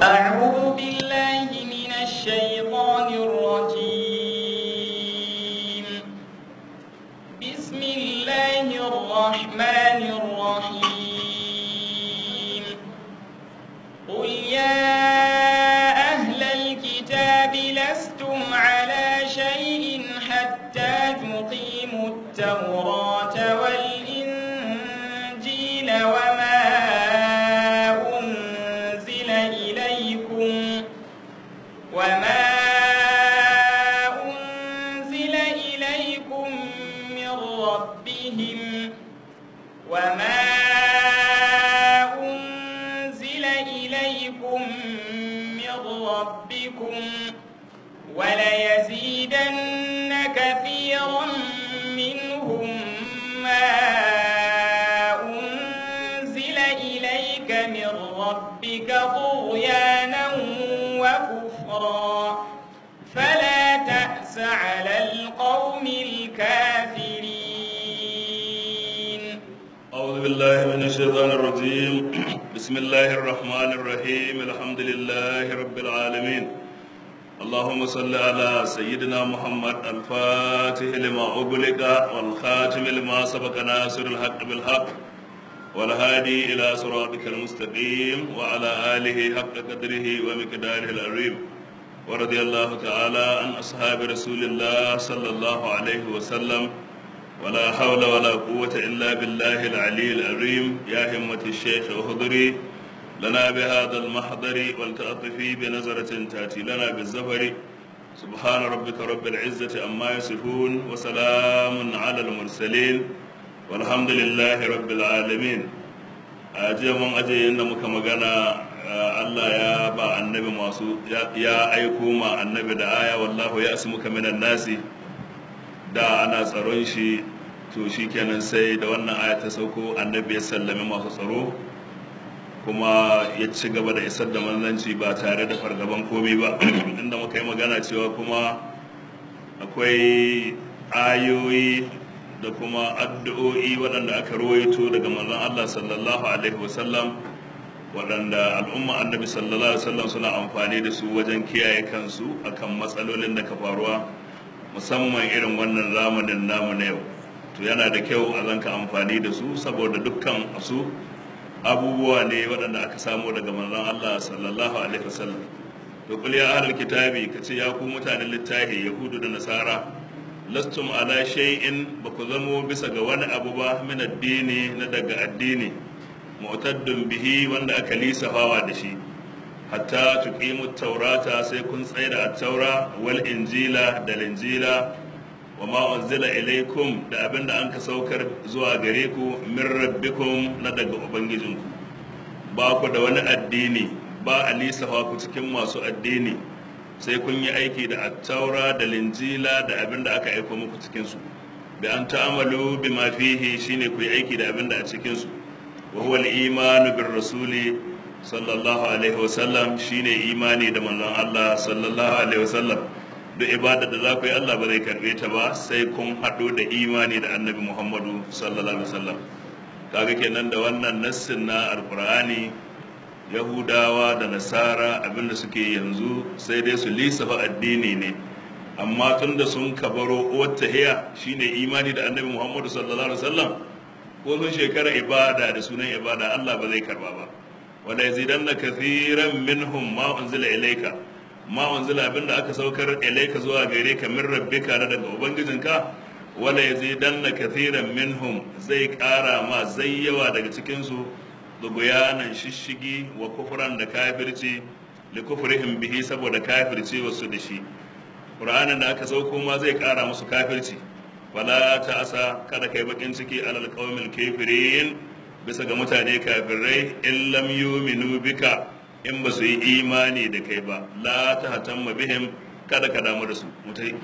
أعوذ بالله من الشيطان الرجيم بسم الله الرحمن الرحيم قل يا أهل الكتاب لستم على شيء حتى تقيموا التوراة والإنجيل وما أنزل إليكم وما أنزل إليكم من ربهم وما أنزل إليكم من ربكم وليزيدن كثيرا منهم ما أنزل إليك من ربك طغيانا وكفرا فلا تأس على القوم الكافرين أعوذ بالله من الشيطان الرجيم بسم الله الرحمن الرحيم الحمد لله رب العالمين اللهم صل على سيدنا محمد الفاتح لما أغلق والخاتم لما سبق ناصر الحق بالحق والهادي إلى صراطك المستقيم وعلى آله حق قدره ومقداره العظيم ورضي الله تعالى عن أصحاب رسول الله صلى الله عليه وسلم ولا حول ولا قوة إلا بالله العلي العظيم يا همة الشيخ اهضري لنا بهذا المحضر ولتأطفي بنظرة تأتي لنا بالزفر سبحان ربك رب العزة أما يصفون وسلام على المرسلين والحمد لله رب العالمين أجي من أجي إن مكمغانا Allah ya ba annabi masu ya aiko ma annabi da aya wallahu ya asmuka minan nasi da ana tsaron shi to shi kenan sai da wannan aya ta sauko annabi ya sallami masu tsaro kuma ya ci gaba da isar da manzanci ba tare da fargaban komai ba inda muka yi magana cewa kuma akwai ayoyi da kuma addu'o'i waɗanda aka rawaito daga manzon Allah sallallahu alaihi wasallam waɗanda al'umma annabi sallallahu alaihi wasallam suna amfani da su wajen kiyaye kansu akan matsalolin da ka faruwa musamman irin wannan zamanin namu na yau to yana da kyau a zanka amfani da su saboda dukkan su abubuwa ne waɗanda aka samu daga manzon Allah sallallahu alaihi wasallam to kul ya ahlul kitabi kace ya ku mutanen littafi yahudu da nasara lastum ala shay'in ba ku zamo bisa ga wani abu ba min addini na daga addini mu'taddun bihi wanda aka lisafawa da shi hatta tuqimu taurata sai kun tsaye da at-taura wal injila da linjila wa ma unzila ilaykum da abinda an ka saukar zuwa gare ku min rabbikum na daga ubangijinku ba ku da wani addini ba a lisafa ku cikin masu addini sai kun yi aiki da at-taura da linjila da abinda aka aiko muku cikin su bi an ta'amalu bima fihi shine ku yi aiki da abinda a cikin su wa huwa al-imanu bir rasuli sallallahu alaihi wasallam shine imani da manzon Allah sallallahu alaihi wasallam duk ibada da za ku yi Allah ba zai karbe ta ba sai kun haɗu da imani da annabi Muhammadu sallallahu alaihi wasallam kaga kenan da wannan nassin na alqur'ani yahudawa da nasara abinda suke yanzu sai dai su lisafa addini ne amma tunda sun kabaro wata hiya shine imani da annabi Muhammadu sallallahu alaihi wasallam ko sun shekara ibada da sunan ibada Allah ba zai karba ba wala yazidanna kathiran minhum ma unzila ilayka ma unzila abinda aka saukar ilayka zuwa gare ka min rabbika da daga ubangijinka wala yazidanna kathiran minhum zai kara ma zai yawa daga cikin su duguyanan shishigi wa kufran da kafirci li kufrihim bihi saboda kafirci wasu da shi qur'anin da aka sauko ma zai kara musu kafirci wala ta'asa kada kai bakin ciki alal qaumil kafirin bisa ga mutane kafirai in lam yuminu bika in ba su yi imani da kai ba la ta hatamma bihim kada ka damu da su mutai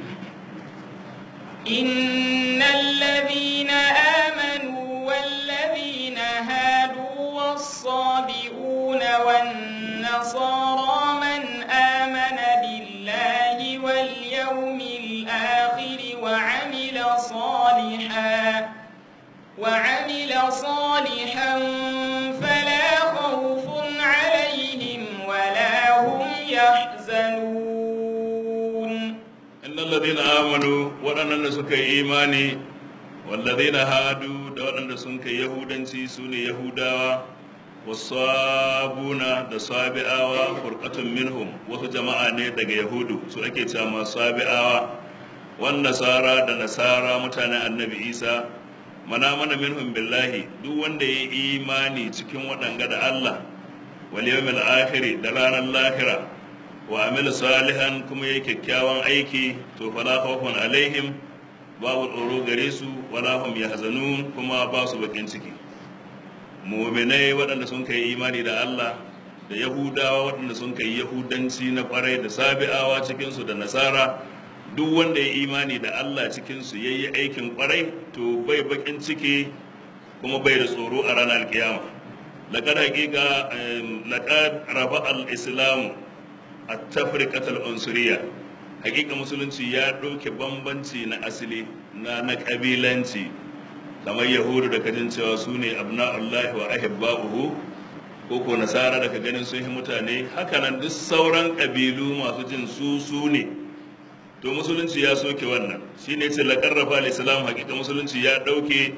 إن الذين آمنوا والذين هادوا والصابئون والنصارى من آمن بالله واليوم الآخر وعمل صالحا وعمل صالحا فلا خوف عليهم ولا يحزنون إن الذين آمنوا وأن سك إيماني والذين هادوا وأن سك يهودا سوني يهودا wasabuna da sabi'awa furqatun minhum wasu jama'a ne daga yahudu su ake cewa sabi'awa wan nasara da nasara mutanen annabi isa mana mana minhum billahi duk wanda ya imani cikin waɗanga da Allah wal yawmil akhir da ranar lahira wa amila salihan kuma ya kyakkyawan aiki to fala khawfun alaihim babu tsoro gare su wala hum yahzanun kuma ba su bakin ciki muminai waɗanda sun kai imani da Allah da yahudawa waɗanda sun kai yahudanci na kwarai da sabi'awa cikinsu da nasara duk wanda ya imani da Allah cikinsu ya yi aikin kwarai to bai bakin ciki kuma bai da tsoro a ranar kiyama laƙar haƙiƙa laƙar raba al-islamu a tafrikatar unsuriya haƙiƙa musulunci ya ɗauke bambanci na asali na na ƙabilanci kamar yahudu da kajin cewa su ne abna'ullahi wa ahibba'uhu ko ko nasara da ka ganin sun yi mutane hakanan duk sauran ƙabilu masu jin su su ne to musulunci ya soke wannan shi ne ce laƙarrafa al-islam hakika musulunci ya ɗauke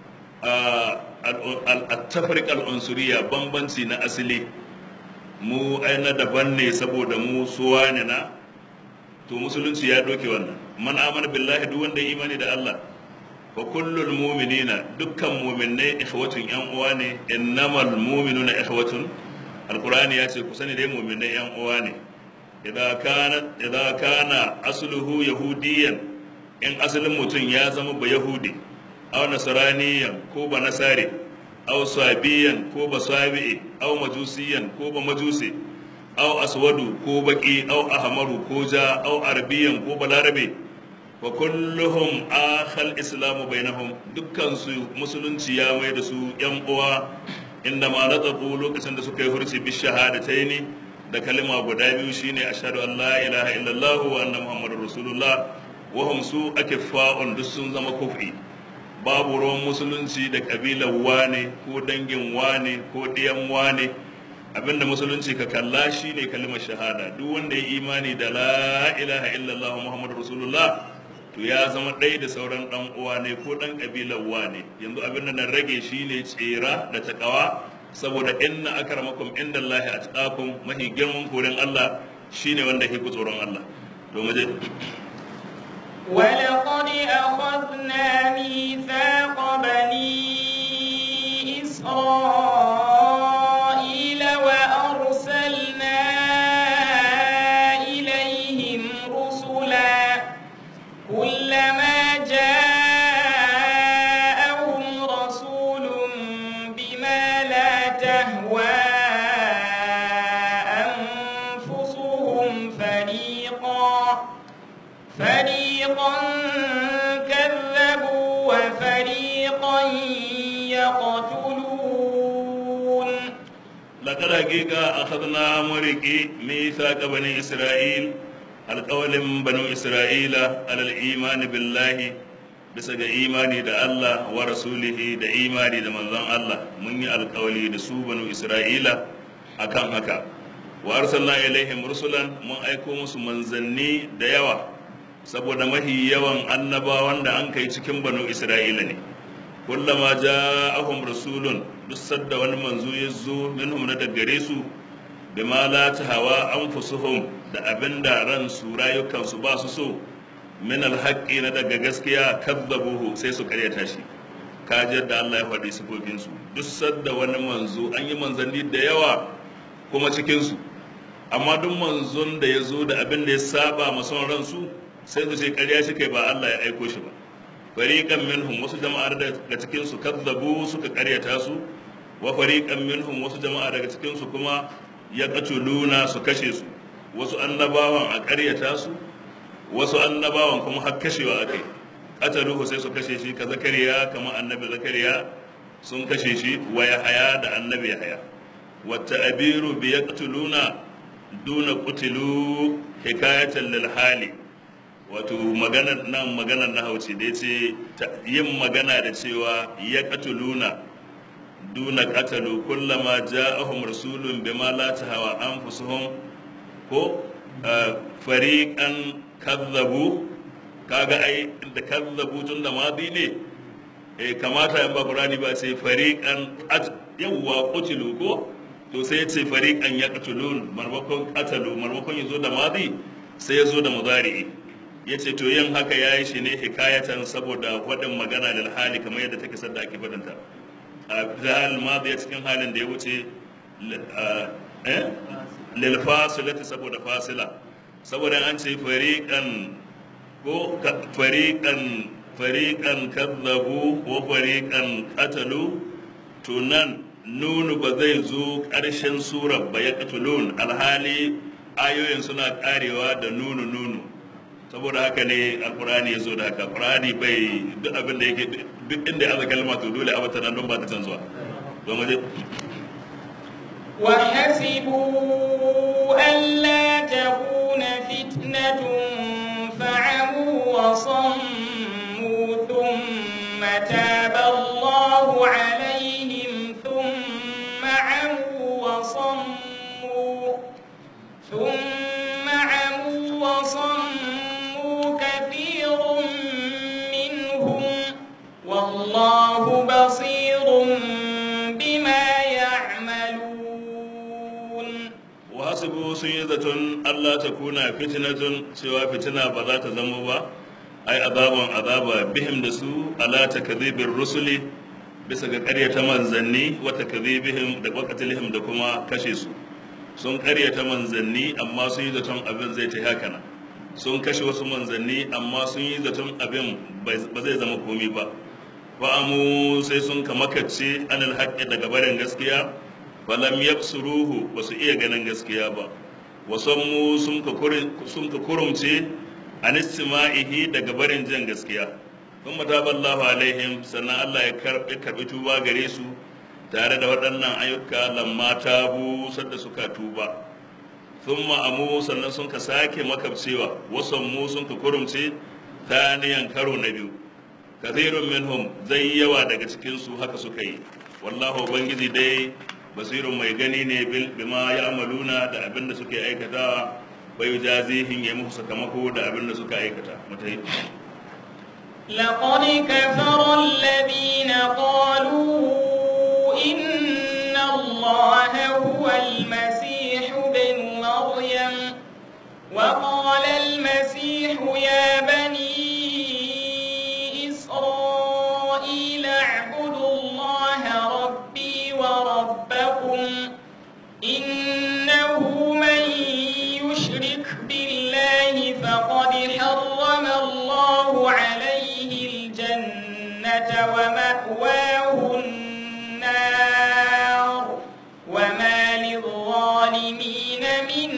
al-tafrik al-unsuriya bambanci na asali mu aina daban ne saboda mu suwa ne na to musulunci ya ɗauke wannan man amana billahi duk wanda ya imani da Allah fa kullul mu'minina dukkan mu'minnai ikhwatun yan uwa ne innamal mu'minuna ikhwatun alqur'ani ya ce ku sani dai mu'minnai yan uwa ne idza kana idza kana asluhu yahudiyan in asalin mutum ya zama ba yahudi aw nasraniyan ko ba nasari aw sabiyan ko ba sabi'i aw majusiyan ko ba majusi aw aswadu ko baki aw ahmaru ko ja aw arabiyan ko balarabe wa kulluhum akhal islamu bainahum dukkan su musulunci ya mai da su yan uwa inda ma nataqu lokacin da suka yi hurci bi shahadataini da kalima guda biyu shine ashhadu an la ilaha illallah wa anna muhammadar rasulullah wa hum su akiffa'un duk sun zama kufi babu ruwan musulunci da kabilar wane ko dangin wane ko diyan wane abinda musulunci ka kalla shine kalimar shahada duk wanda ya imani da la ilaha illallah muhammadur rasulullah to ya zama ɗaya da sauran ɗan uwa ne ko ɗan ƙabilar wa ne yanzu abin da na rage shi ne tsera da takawa saboda inna akramakum inda Allah a tsakakun mahi girman koren Allah shine wanda ke ku tsoron Allah to mu je ولقد أخذنا ميثاق بني إسرائيل وأرسلنا إليهم رسلا كلما جاءهم رسول بما لا تهوى أنفسهم فريقا فريقا كذبوا وفريقا يقتلون لقد حقيقة أخذنا مريكي ميثاق بني إسرائيل alƙawalin banu isra'ila alal imani billahi bisa ga imani da Allah wa rasulihi da imani da manzon Allah mun yi alƙawali da su banu isra'ila akan haka wa arsalna ilaihim rusulan mun aiko musu manzanni da yawa saboda mahi yawan annabawan da an kai cikin banu isra'ila ne kullama ja'ahum rasulun duk sadda wani manzo ya zo minhum na daggare su bima la tahawa anfusuhum da abinda ransu rayukansu ba su so min alhaqqi na daga gaskiya kadzabuhu sai su karyata shi kaji yadda Allah ya faɗi sifofin su duk sadda wani manzo an yi manzanni da yawa kuma cikin su amma duk manzon da ya zo da abin da ya saba ma son ransu sai su ce karya shi kai ba Allah ya aiko shi ba fariqan minhum wasu jama'ar daga cikin su kadzabu suka karyata su wa fariqan minhum wasu jama'a daga cikin su kuma ya luna su kashe su wasu annabawan a ƙaryata su wasu annabawan kuma har kashewa a kai ƙataluhu sai su kashe shi ka zakariya kamar annabi zakariya sun kashe shi wa haya da annabi haya wata abiru bi ya luna duna kutilu hikayatan lil hali wato maganar nan maganar na hauci da ce yin magana da cewa ya luna duna qatalu kullama ja'ahum rasulun bima la tahawa anfusuhum ko fariqan kazzabu kaga ai da kazzabu tun da madi ne eh kamata in ba qur'ani ba sai fariqan yawwa qutilu ko to sai ce fariqan yaqtulun marmakon qatalu marmakon yazo da madi sai yazo da mudari yace to yin haka yayi shi ne hikayatan saboda wadin magana da hali kamar yadda take sadda ake fadanta a zahal madi cikin halin da ya wuce eh lil fasilati saboda fasila saboda an ce fariqan ko fariqan fariqan kadzabu ko fariqan qatalu to nan nunu ba zai zo ƙarshen surar ba ya katulun alhali ayoyin suna karewa da nunu nunu saboda haka ne alkurani ya zo da haka alkurani bai duk abin da yake duk inda ya kalma to dole a bata nan don ba ta canzuwa don waje وحسبوا ألا تكون فتنة فعموا وصموا ثم تاب الله عليهم ثم عموا وصموا ثم عموا وصموا كثير منهم والله بصير بما يعملون wahasibu sun yi zaton Allah ta kuna fitnatun cewa fitina ba za ta zama ba ai azaban azaba bihim da su ala takdhibir rusuli bisa ga ƙaryata manzanni wa takdhibihim da waqatilihim da kuma kashe su sun ƙaryata manzanni amma sun yi zaton abin zai ta haka nan sun kashe wasu manzanni amma sun yi zaton abin ba zai zama komi ba fa'amu sai sun kamakace anil haqqi daga barin gaskiya falam yabsuruhu ba su iya ganin gaskiya ba wasammu sun ka kurumce an istima'ihi daga barin jin gaskiya sun mataballahu alaihim sannan Allah ya karbi karbi tuba gare su tare da waɗannan ayyuka lamma tabu sadda suka tuba sun ma'amu sannan sun ka sake makabcewa wasammu sun ka kurumce taniyan karo na biyu kathirun minhum zai yawa daga cikinsu haka suka yi wallahu ubangiji dai basirun mai gani ne bima ya amaluna da abin da suke aikatawa bai jazihin ya musu sakamako da abin da suka aikata mutai لقد كفر الذين قالوا إن الله هو المسيح بن مريم وقال المسيح يا بني إسرائيل اعبدوا الله ربي وربكم إنه من يشرك بالله فقد حرم الله عليه الجنة ومأواه النار وما للظالمين من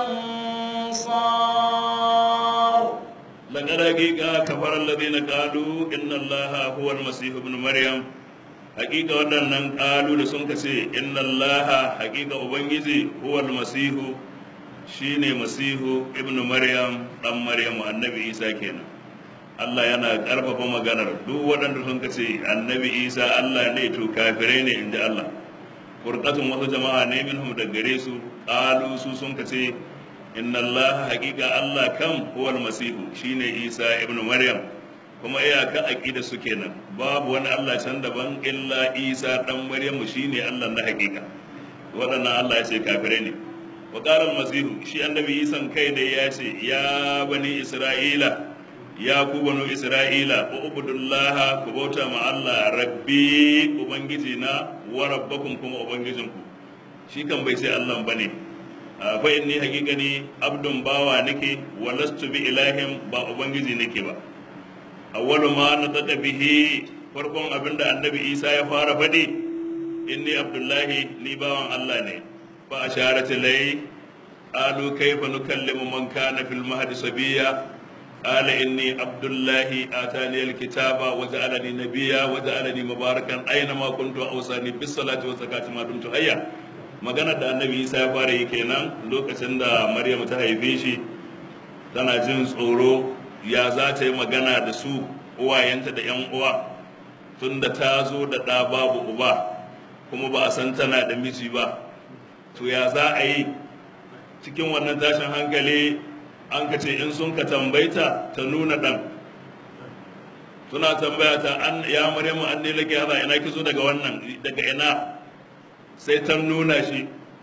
أنصار لقد حقيقة كفر الذين قالوا إن الله هو المسيح ابن مريم hakika waɗannan ƙalu da sun kace inna allaha hakika ubangiji huwa almasihu shine masihu ibnu maryam dan maryam annabi isa kenan Allah yana ƙarfafa maganar duk waɗanda sun kace annabi isa Allah ne to kafirai ne inda Allah furqatun wasu jama'a ne minhum da gare su ƙalu su sun kace inna allaha hakika Allah kam huwa almasihu shine isa ibnu maryam kuma iyaka aqida su kenan babu wani Allah can daban illa Isa dan Maryamu shine Allah na hakika waɗannan Allah ya ce kafirai ne wa qala al-masih shi annabi Isa kai da ya ce ya bani Isra'ila ya ku banu Isra'ila ubudullaha ku bauta ma Allah rabbi ubangiji na wa rabbakum kuma ubangijinku shi kan bai sai Allah bane fa inni haqiqani abdun bawa nake wa lastu bi ilahin ba ubangiji nake ba awwalu ma nataka bihi farkon abinda annabi isa ya fara faɗi inni abdullahi ni bawan allah ne fa asharat lay qalu kayfa nukallimu man kana fil mahdi sabiya قال إني عبد الله آتاني الكتاب وجعلني نبيا وجعلني مباركا أينما كنت أوصاني بالصلاة والزكاة ما دمت حيا magana da annabi isa ya fara yi kenan lokacin da maryam ta haife shi tana jin tsoro ya za ta yi magana da su uwayenta da 'yan uwa tunda ta zo da ɗa babu uba kuma ba a san tana da miji ba to ya za a yi cikin wannan tashin hankali an ka ce in sun ka tambaita ta nuna ɗan suna tambaya ta an ya maryamu an ne lake hada ina kizo daga wannan daga ina sai ta nuna shi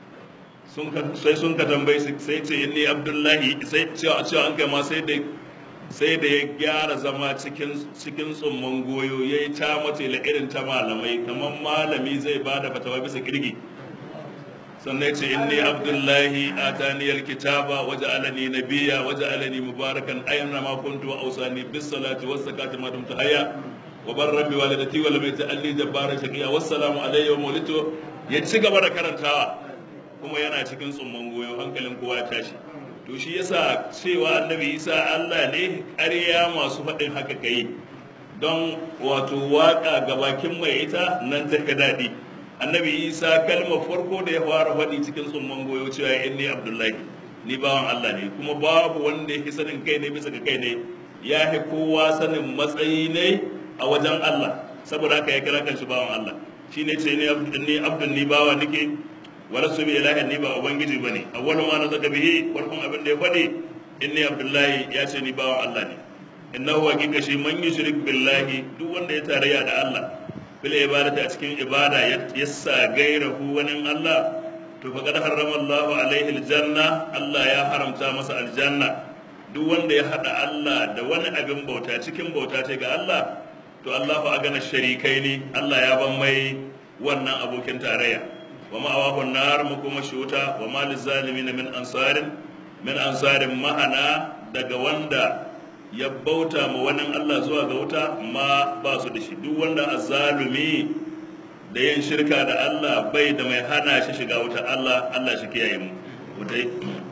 sai sun ka tambayi sai ce inni abdullahi sai cewa cewa an kai ma sai da sai da ya gyara zama cikin cikin tsumman goyo ya yi ta mace la irin ta malamai kamar malami zai ba da fatawa bisa kirgi sannan ce inni abdullahi atani alkitaba waje alani nabiya waje alani mubarakan ayyana ma kuntu wa ausani bis salati was zakati ma dumtu hayya wa barra bi walidati wa lam yaj'alni jabbaran shaqiya wassalamu alayya wa mawlitu ya ci gaba da karantawa kuma yana cikin tsumman goyo hankalin kowa ya tashi to shi yasa cewa annabi isa Allah ne ƙarya masu faɗin haka kai don wato waka ga bakin mai ita nan ta ka daɗi annabi isa kalmar farko da ya fara faɗi cikin tsumman goyo cewa inni abdullahi ni bawan Allah ne kuma babu wanda ya sanin kai ne bisa ga kai ne ya fi kowa sanin matsayi ne a wajen Allah saboda haka ya kira kan shi bawan Allah shi ne ce ni abdun ni bawa nake wala su bi ilahin ni ba ubangiji bane awwalu ma na zaka bihi farkon abin da ya faɗi inni abdullahi ya ce ni bawan Allah ne innahu hakika shi man yushrik billahi duk wanda ya tarayya da Allah bil ibadati a cikin ibada ya sa gairahu wani Allah to faqad harrama Allahu alaihi aljanna Allah ya haramta masa aljanna duk wanda ya hada Allah da wani abin bauta cikin bauta ce ga Allah to Allahu agana sharikai ne Allah ya ban mai wannan abokin tarayya wa ma'awahu nar mu kuma shuta wa ma lizalimin min ansarin min ansarin ma'ana daga wanda ya bauta ma wani Allah zuwa ga wuta ma ba su da shi duk wanda azzalumi da yin shirka da Allah bai da mai hana shi shiga wuta Allah Allah shi kiyaye mu wutai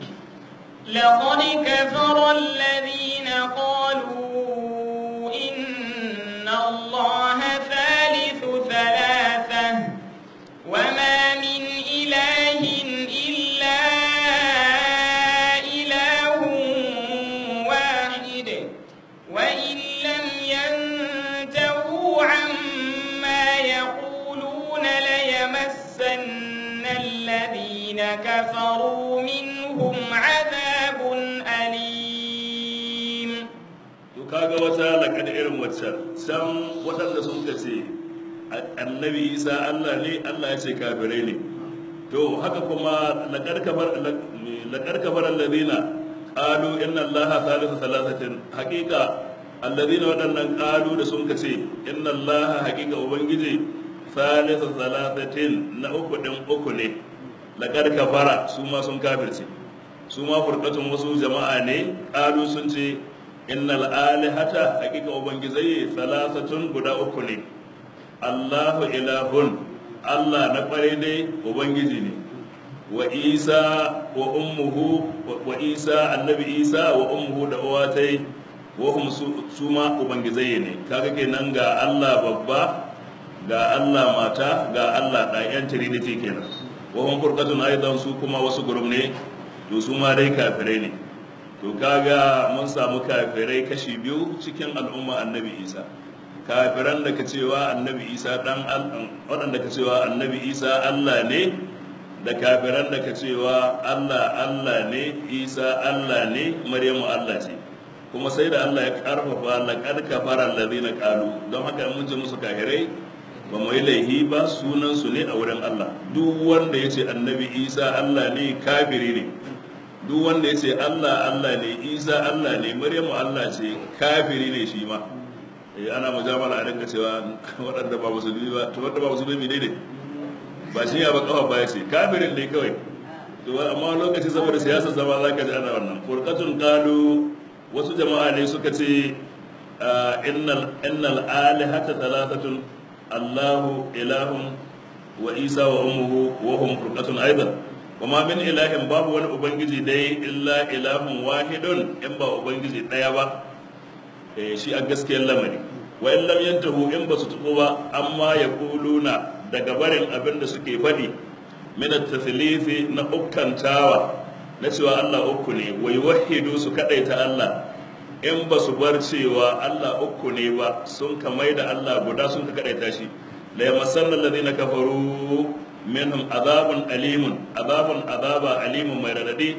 لقد كفر الذين قالوا إن الله ثالث ثلاثة وما من إله إلا إله واحد وإن لم ينتهوا عما يقولون ليمسن الذين كفروا منهم عذاب أليم to kaga wata lakad irin waccan san waɗanda sun ce annabi isa Allah ne Allah ya ce kafirai ne to haka kuma lakad kafar lakad kafar alladhina qalu inna allaha thalithu thalathatin haqiqa alladhina waɗannan qalu da sun ce inna allaha haqiqa ubangiji thalithu thalathatin na uku din uku ne lakad kafara su ma sun kafirce su ma furqatun wasu jama'a ne qalu sun ce innal alihata haqiqa ubangizai thalathatun guda uku ne Allahu ilahun Allah na kware dai ubangiji ne wa Isa wa ummuhu wa Isa annabi Isa wa ummuhu da uwatai wa hum su ma ubangizai ne kaga kenan ga Allah babba ga Allah mata ga Allah da yan trinity kenan wa hum furqatun aidan su kuma wasu gurum ne to su ma dai kafirai ne to kaga mun samu kafirai kashi biyu cikin al'umma annabi Isa kafiran da ka cewa annabi isa dan waɗanda ka cewa annabi isa allah ne da kafiran da ka cewa allah allah ne isa allah ne maryamu allah ce kuma sai da allah ya karfafa laqad kafara allazina qalu don haka mun ji musu kafirai ba mu yi laihi ba sunan su ne a wurin allah duk wanda ya ce annabi isa allah ne kafiri ne duk wanda ya ce allah allah ne isa allah ne maryamu allah ce kafiri ne shi ma ana mujamala a dinga cewa waɗanda ba musulmi ba to wanda ba musulmi ne ne ba shi ya ba kafa ba ya ce kafirin ne kawai to amma lokaci saboda siyasar zama za ka ji ana wannan furqatun qalu wasu jama'a ne suka ce innal innal alihata thalathatun allahu ilahun wa isa wa ummuhu wa hum furqatun aidan wa ma min ilahin babu wani ubangiji dai illa ilahun wahidun in ba ubangiji daya ba shi a gaskiyar lamari wa in lam yantahu in ba su tuko ba amma ya kuluna daga barin abin da suke faɗi min at-tathlithi na ukkantawa na cewa Allah uku ne wa yuwahhidu su kadaita Allah in ba su bar cewa Allah uku ne ba sun kamai da Allah guda sun ka kadaita shi la yamassanna alladhina kafaru minhum azabun alimun azabun azaba alimun mai radadi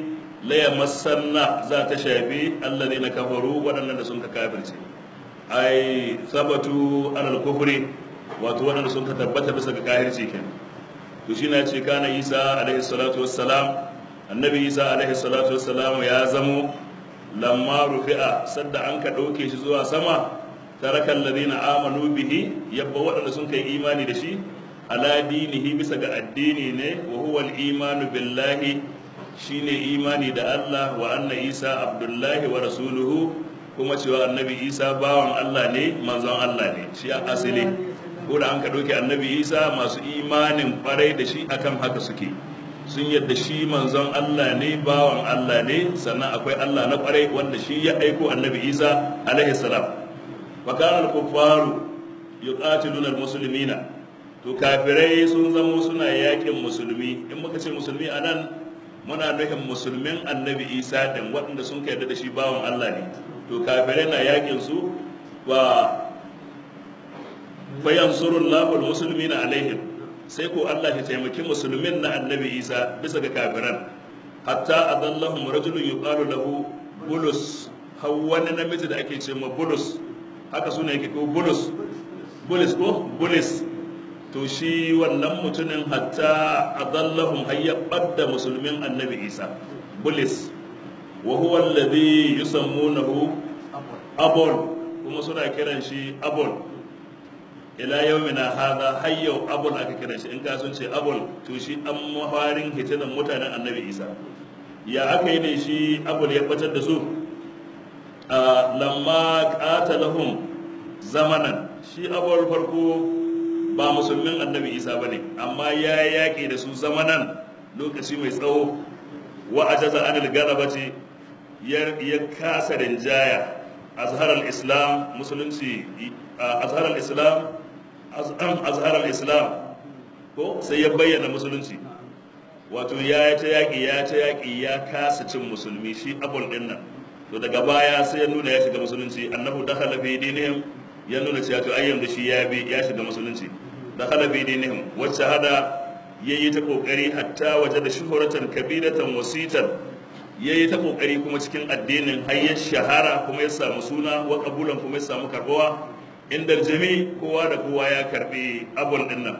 la yamassanna za ta shafi alladhina kafaru waɗannan da sun ka kafirce ai sabatu alal kufri wato waɗanda sun ka tabbata bisa ga kafirci kenan to shi na ce kana isa alaihi salatu wassalam annabi isa alaihi salatu wassalam ya zamo lamma rufi'a sadda an ka ɗauke shi zuwa sama taraka alladhina amanu bihi yabba waɗanda sun kai imani da shi ala dinihi bisa ga addini ne wa huwa al-imanu billahi shine imani da Allah wa anna Isa abdullahi wa rasuluhu kuma cewa annabi Isa bawan Allah ne manzon Allah ne shi a asali ko da an ka ɗauke annabi Isa masu imanin kwarai da shi akan haka suke sun yadda shi manzon Allah ne bawan Allah ne sannan akwai Allah na kwarai wanda shi ya aiko annabi Isa alaihi salam wa kana al-kuffaru yuqatiluna al-muslimina to kafirai sun zamo suna yakin musulmi in muka ce musulmi anan muna nufin musulmin annabi Isa din waɗanda sun yarda da shi bawan Allah ne to kafirai na yakin su wa fayansurullahu al-muslimina alaihim sai ko Allah ya taimaki musulmin na annabi Isa bisa ga kafiran hatta adallahum rajulun yuqalu lahu bulus har wani namiji da ake ce ma bulus haka suna yake ko bulus bulus ko bulus to shi wannan mutumin hatta adallahum hayyabar da musulmin annabi Isa bulus wa huwa alladhi yusammunahu abul kuma suna kiran shi abul ila yawmina hadha har yau abul aka kira shi in ka sun ce abul to shi an mafarin hitinan mutanen annabi isa ya aka yi ne shi abul ya batar da su lamma qatalahum zamanan shi abul farko ba musulmin annabi isa bane amma ya yaƙi da su zamanan lokaci mai tsawo wa ajaza anil galabati ya kasa rinjaya azhar al-islam musulunci azhar al-islam azhar al-islam ko sai ya bayyana musulunci wato ya ta yaƙi ya ta yaƙi ya kasa cin musulmi shi abul din nan to daga baya sai ya nuna ya shiga musulunci annahu dakhala fi dinihim ya nuna cewa to ayyan da shi ya bi ya shiga musulunci dakhala fi dinihim wacce hada yayi ta kokari hatta waje da shuhuratan kabiratan wasitan yayi ta kokari kuma cikin addinin har ya shahara kuma ya samu suna wa kabulan kuma ya samu karbuwa inda jami kowa da kowa ya karbi abul din nan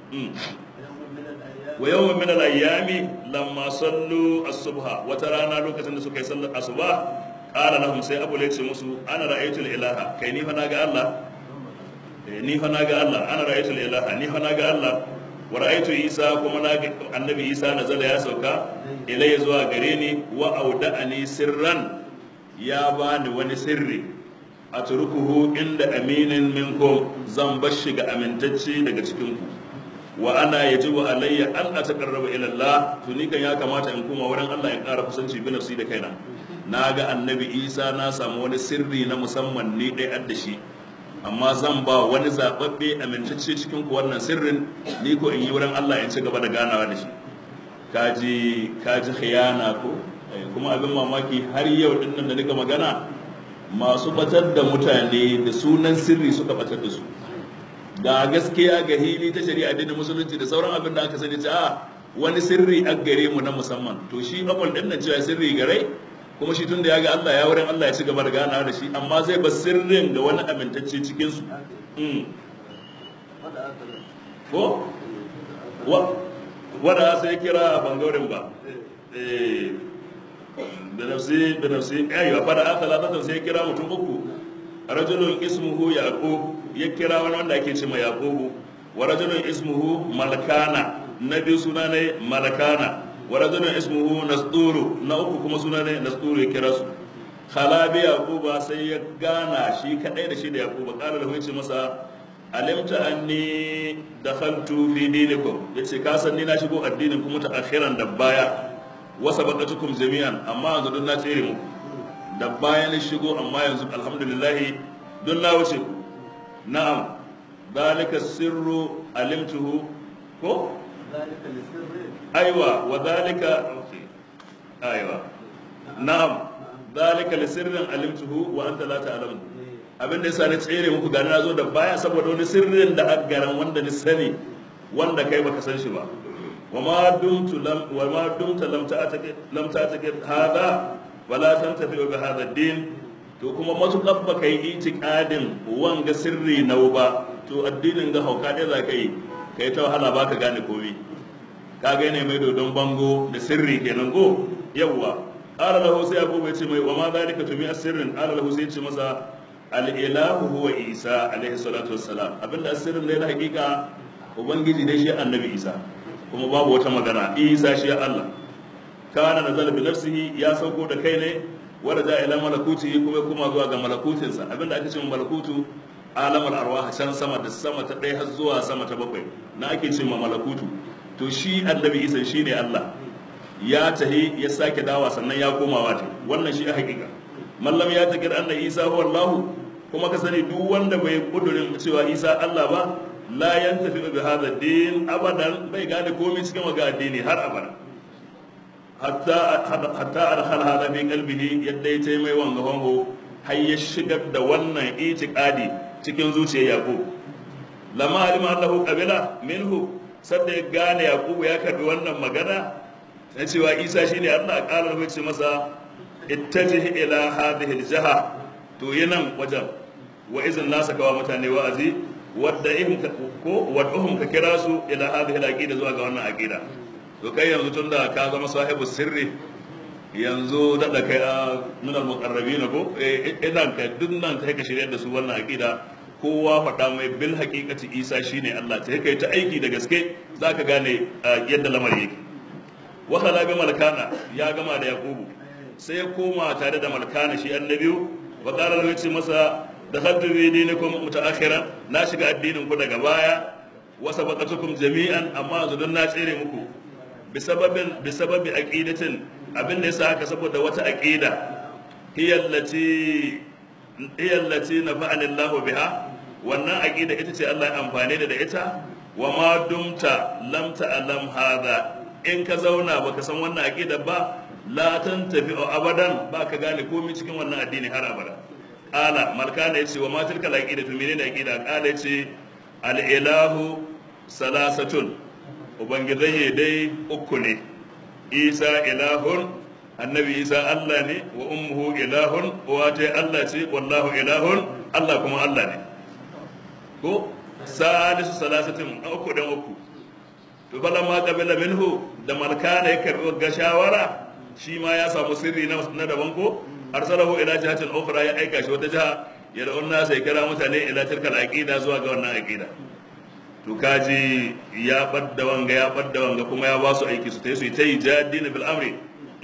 wa yawmin min al-ayyami lamma sallu as-subha wata rana lokacin da suka yi sallar asuba qala lahum sai abu ya ce musu ana ra'aytul ilaha kai ni fa naga Allah ni fa naga Allah ana ra'aytul ilaha ni fa naga Allah wa ra'aytu Isa kuma naga annabi Isa nazala ya sauka ilayya zuwa gare ni wa auda'ani sirran ya bani wani sirri a turkuhu inda aminin minkum zan bar shi ga amintacce daga cikin ku wa ana yajibu alayya an ataqarraba ila Allah to ni kan ya kamata in kuma wurin Allah in ƙara kusanci bi nafsi da kaina na ga annabi Isa na samu wani sirri na musamman ni dai adda shi amma zan ba wani zababbe amintacce cikin ku wannan sirrin ni ko in yi wurin Allah in ci gaba da ganawa da shi kaji kaji khiyana ko kuma abin mamaki har yau din nan da nika magana masu batar da mutane da sunan sirri suka batar da su da gaskiya ga hili ta shari'a da musulunci da sauran abin da aka sani ta a wani sirri a gare mu na musamman to shi abul din nan cewa sirri gare kuma shi tunda ya ga Allah ya wurin Allah ya ci gaba da ganawa da shi amma zai ba sirrin ga wani amintacce cikin su ko wanda sai kira bangaren ba da nafsi da nafsi ayyuka fada aka latata sai kira mutum uku rajulun ismuhu yaqub ya kira wani wanda ake cewa yaqubu wa rajulun ismuhu malkana na biyu suna ne malkana wa rajulun ismuhu nasduru na uku kuma suna ne nasduru ya kira su khalabi yaquba sai ya gana shi kadai da shi da yaquba qala lahu yace masa alimta anni dakhaltu fi dinikum yace ka san ni na shigo addinin kuma ta akhiran da baya wa sabaqatukum jami'an amma yanzu dun na tsere muku da baya na shigo amma yanzu alhamdulillah dun na wuce ku na'am dalika sirru alimtuhu ko aiwa wa dalika aiwa na'am dalika li sirrin alimtuhu wa anta la ta'lamu abin da yasa na tsere muku gani na zo da baya saboda wani sirrin da aka garan wanda ni sani wanda kai baka san shi ba wa ma dumtu lam wa ma dumta lam ta'taqid lam ta'taqid hada wala tantafi bi hadha ad-din to kuma matukar ba kai itiqadin wanga sirri nau ba to addinin ga hauka dai za ka yi kai ta wahala baka gane komai ka ga ne mai dodon bango da sirri kenan ko yawwa qala lahu sai abu bai ce mai wa ma zalika tumi asirrin qala lahu sai ce masa al ilahu huwa isa alaihi salatu wassalam abinda asirrin ne na hakika ubangiji dai shi annabi isa kuma babu wata magana isa shi Allah kana nazala bi nafsihi ya sauko da kai ne wanda ja ila malakuti kuma kuma zuwa ga malakutinsa abinda ake cewa malakutu alamar arwah can sama da sama ta ɗaya har zuwa sama ta bakwai na ake cewa malakutu to shi annabi isa shi ne Allah ya tahi ya sake dawa sannan ya koma wata wannan shi a hakika mallam ya takir anna isa huwa Allah kuma ka sani duk wanda bai kudurin cewa isa Allah ba la yantafi bi hadha din abadan bai gane komai cikin waga addini har abada hatta hatta adkhala hada fi qalbihi yadda ya tai mai wanga wango har ya shigar da wannan itiqadi cikin zuciyar yaqub lamma alima annahu qabila minhu sadda ya gane yaqubu ya karbi wannan magana na cewa isa shine Allah ƙara mai ce masa ittajih ila hadhihi aljaha to yanan wajen wa izin nasa kawa mutane wa'azi wadda ihum ko wad'uhum ka kira su ila hadhihi alaqida zuwa ga wannan aqida to kai yanzu tunda ka zama sahibu sirri yanzu da kai a min almuqarrabin ko idan ka dunnan kai ka shirye da su wannan aqida kowa faɗa mai bil haqiqati isa shine Allah ta kai ta aiki da gaske zaka gane yadda lamari yake wa khala bi malkana ya gama da yaqubu sai ya koma tare da malkana shi annabiyu wa qala lahu ce masa dakhaltu bi dinikum mutaakhira na shiga addinin ku daga baya wa sabaqatukum jami'an amma yanzu don na tsere muku bi sababin bi sababi aqidatin abin da yasa haka saboda wata aqida hiya allati hiya allati nafa'ani Allahu biha wannan aqida ita ce Allah ya amfane da ita wa ma dumta lam ta'lam hadha in ka zauna baka san wannan aqida ba la tantafi abadan ba ka gane komai cikin wannan addini har abada qala malkana yace wa ma tilka al-aqida to menene aqida qala yace al-ilahu salasatun ubangidai dai uku ne isa ilahun annabi isa allah ne wa ummuhu ilahun uwa allah ce wallahu ilahun allah kuma allah ne ko salisu salasatin uku dan uku to bala ma qabila minhu da malkana ya karbi ga shawara shi ma ya samu sirri na daban ko arsalahu ila jihatin ukhra ya aika shi wata jiha ya da wannan sai kira mutane ila tilkal aqida zuwa ga wannan aqida to kaji ya badda wanga ya badda wanga kuma ya ba su aiki su tai su ta yi jadina bil amri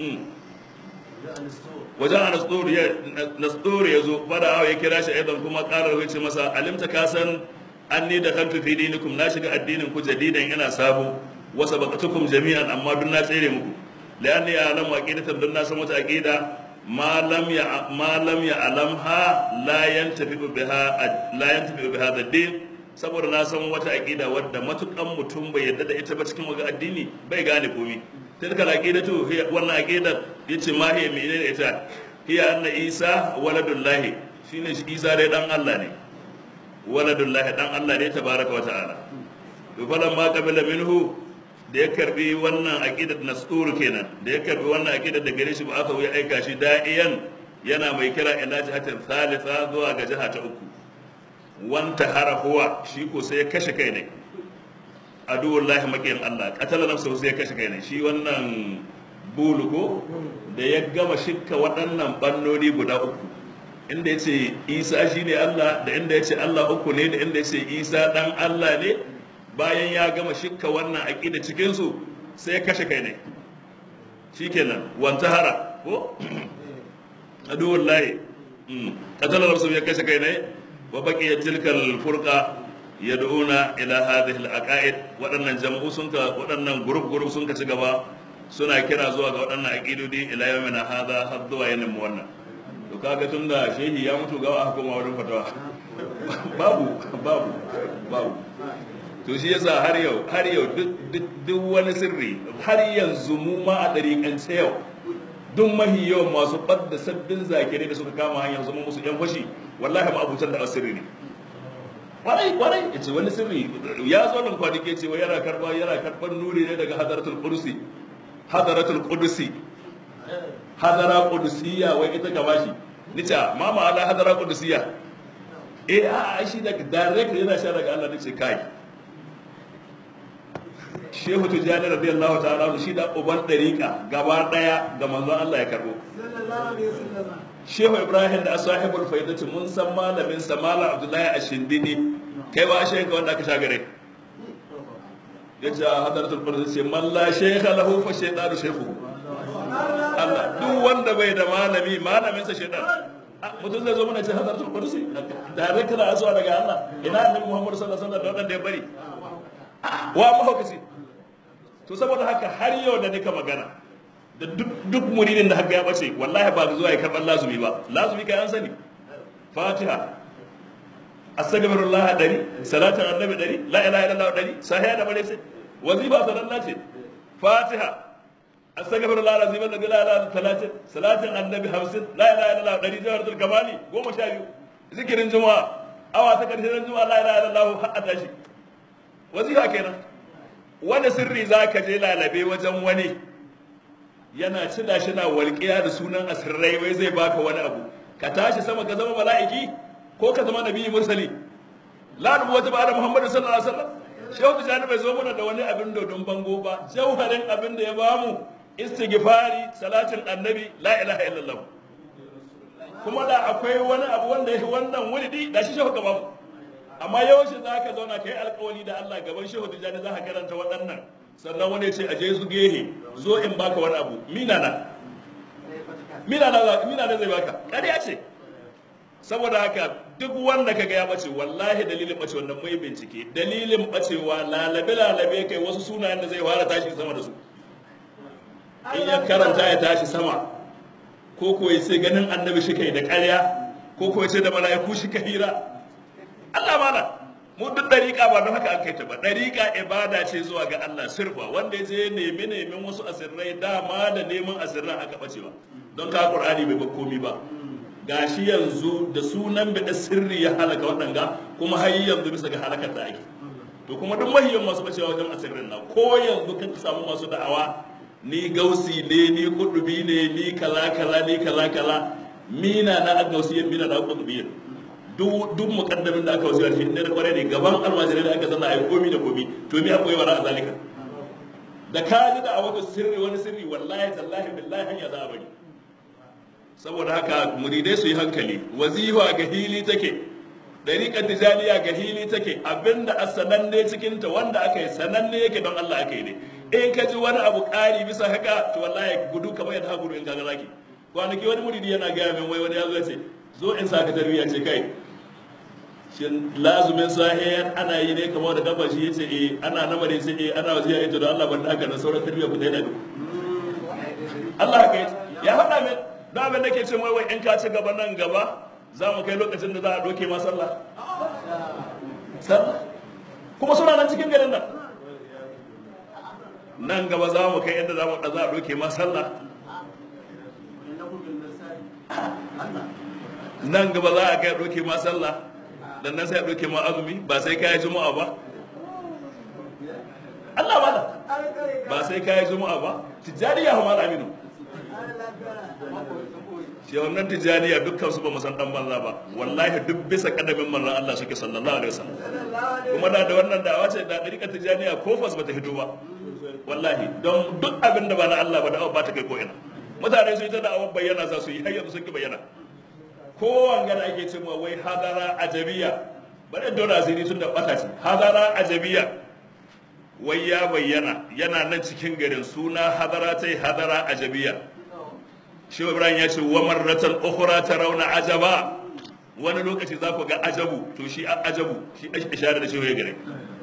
wajen a nasdori ya zo fada ya kira shi aidan kuma karar wuce masa alimta ka san an ni da kantu fi dinikum na shiga addinin ku jadidan ina sabo wasa baqatukum jami'an amma dun na tsere muku la'anni a'lamu aqidatan dun na san wata aqida ma lam ya ma lam ya alamha la yantafi biha la yantafi biha ad-din saboda na san wata aqida wadda matukan mutum bai yadda da ita ba cikin wani addini bai gane komai tilka al-aqidatu hiya wannan aqida yace ma hiya menene ita hiya anna isa waladullahi shine shi isa dai dan Allah ne waladullahi dan Allah ne tabaraka wa ta'ala to falan ma qabila minhu da ya karbi wannan aqidar nasur kenan da ya karbi wannan aqidar da gare shi ba aka ya aika shi da'iyan yana mai kira ila jihatin thalitha zuwa ga jiha ta uku wanta hara huwa shi ko sai ya kashe kai ne aduwallahi makiyin Allah qatala nafsahu sai ya kashe kai ne shi wannan bulugo da ya gama shikka waɗannan bannoni guda uku inda ya ce isa shi ne Allah da inda ya ce Allah uku ne da inda ya ce isa ɗan Allah ne bayan ya gama shikka wannan aƙida cikinsu sai ya kashe kai ne shi kenan wanta hara ko aduwallahi qatala nafsahu ya kashe kai ne wa baqiya tilkal furqa yad'una ila hadhihi al-aqaid waɗannan jam'u sun ka waɗannan group group sun ka ci gaba suna kira zuwa ga waɗannan aqidodi ila yawmina hadha har zuwa yanin mu wannan to kaga tunda shehi ya mutu gawa aka koma wurin fatawa babu babu babu to shi yasa har yau har yau duk wani sirri har yanzu mu ma a dariƙance yau duk mahi yawan masu ɓadda sabbin zakirai da suka kama hanyar zama musu yan fashi wallahi ma abutan da asiri ne kwarai kwarai ya ce wani sirri ya zo nan kwanake ce wai yana karba yana karban nuri ne daga hadaratul qudsi hadaratul qudsi hadara qudsiya wai ita ka bashi nice ma ma'ana hadara qudsiya eh a shi daga direct yana sha daga Allah nace kai Shehu Tijjani radiyallahu ta'ala shi da uban dariqa gaba daya ga manzon Allah ya karbo Shehu Ibrahim da sahibul faidati mun san malamin sa Malam Abdullahi Ashindini kai wa shehu wanda aka shagare yace hadaratul qudus sai man la shaykha lahu fa shaytanu shaykhu Allah duk wanda bai da malami malamin sa shaytan mutum zai zo mana ce hadaratul qudus da rai kana zuwa daga Allah ina annabi Muhammad sallallahu alaihi wasallam da wanda ya bari wa mahaukaci to saboda haka har yau da nika magana da duk muridin da haka ya bace wallahi ba zuwa ya karɓar lazumi ba lazumi kai an sani fatiha astaghfirullah dari salatin annabi dari la ilaha illallah dari sahiha da bare sai wazifa sallallahu ce fatiha astaghfirullah alazim alladhi la ilaha illa talatin salatin annabi 50 la ilaha illallah dari jawharatul kamali goma sha biyu zikirin juma'a awa ta karshen juma'a la ilaha illallah har tashi wazifa kenan wani sirri zaka je lalabe wajen wani yana cida shi na walƙiya da sunan asirrai wai zai baka wani abu ka tashi sama ka zama mala'iki ko ka zama nabi mursali la nubu wata ba da muhammadu sallallahu alaihi wasallam shehu tijani bai zo mana da wani abin dodon bango ba jauharin abin da ya bamu istighfari salatin annabi la ilaha illallah kuma da akwai wani abu wanda ya wannan wulidi da shi shehu ka bamu amma yaushe za ka zauna ka yi alkawali da Allah gaban shehu tijani za ka karanta waɗannan sannan wani ce a je su gehe zo in baka wani abu mina na mina na mina na zai baka ƙarya ce saboda haka duk wanda kaga ya bace wallahi dalilin bace wannan mai bincike dalilin bacewa lalabe lalabe kai wasu sunayen da zai fara tashi sama da su in ya karanta ya tashi sama ko ko ya ce ganin annabi shi kai da ƙarya ko ko ya ce da mala'iku shi ka hira Allah mana mu duk dariƙa ba don haka an kai ta ba dariƙa ibada ce zuwa ga Allah sirfa wanda ya je nemi neman wasu asirrai dama da neman asirran aka bacewa don ka Qur'ani bai ba komi ba gashi yanzu da sunan bada sirri ya halaka waɗanga kuma har yanzu bisa ga halakar da ake to kuma duk mahiyan masu bacewa wajen asirrin na ko yanzu kan samu masu da'awa ni gausi ne ni kudubi ne ni kaza kaza ni kaza kaza mina na agausiyan mina na kudubiyan duk duk mukaddamin da aka wasiya shi ne da kware ne gaban almajirai da aka zanna ai komi da komi to me akwai wara a zalika da ka ji da a wata sirri wani sirri wallahi tallahi billahi hanya za a bari saboda haka muridai su yi hankali wazifa ga hili take dariƙar tijaniya ga hili take abinda a sananne cikinta wanda aka yi sananne yake don Allah aka yi ne in ka ji wani abu ƙari bisa haka to wallahi gudu kamar yadda gudu in kaga zaki kwanaki wani muridi yana gaya min wai wani ya zo ce zo in saka tarbiyya ce kai shin lazumin sahe ana yi ne kamar da dabba shi yace eh ana namare sai eh ana wasiya ita don Allah ban haka na sauran tarbiyya ku dai da Allah haka ya faɗa min don abin da ke ce wai in ka ci gaba nan gaba za mu kai lokacin da za a doke ma sallah sallah kuma suna nan cikin garin nan nan gaba za mu kai yadda za mu da za a doke ma sallah nan gaba za a kai doke ma sallah dan nan sai a doke ma azumi ba sai kai juma'a ba Allah ba ba sai kai juma'a ba tijariya hamar aminu shehunan tijaniya dukkan su ba mu san dan banza ba wallahi duk bisa kadamin manzon Allah suke sallallahu alaihi wasallam kuma da da wannan da'awa ce da dariƙa tijaniya ko fas bata hito ba wallahi don duk abin da ba na Allah ba da'awa ba ta kai ko ina mutane su yi ta da'awar bayyana za su yi har yanzu sun ki bayyana ko wanga da ake cewa wai hadara ajabiya bari dole asiri tun da bata ce hadara ajabiya wai ya bayyana yana nan cikin garin suna hadara tai hadara ajabiya shi ibrahim ya ce wa marratan ukhra tarawna ajaba wani lokaci za ku ga ajabu to shi ajabu shi isharar da shehu ya gare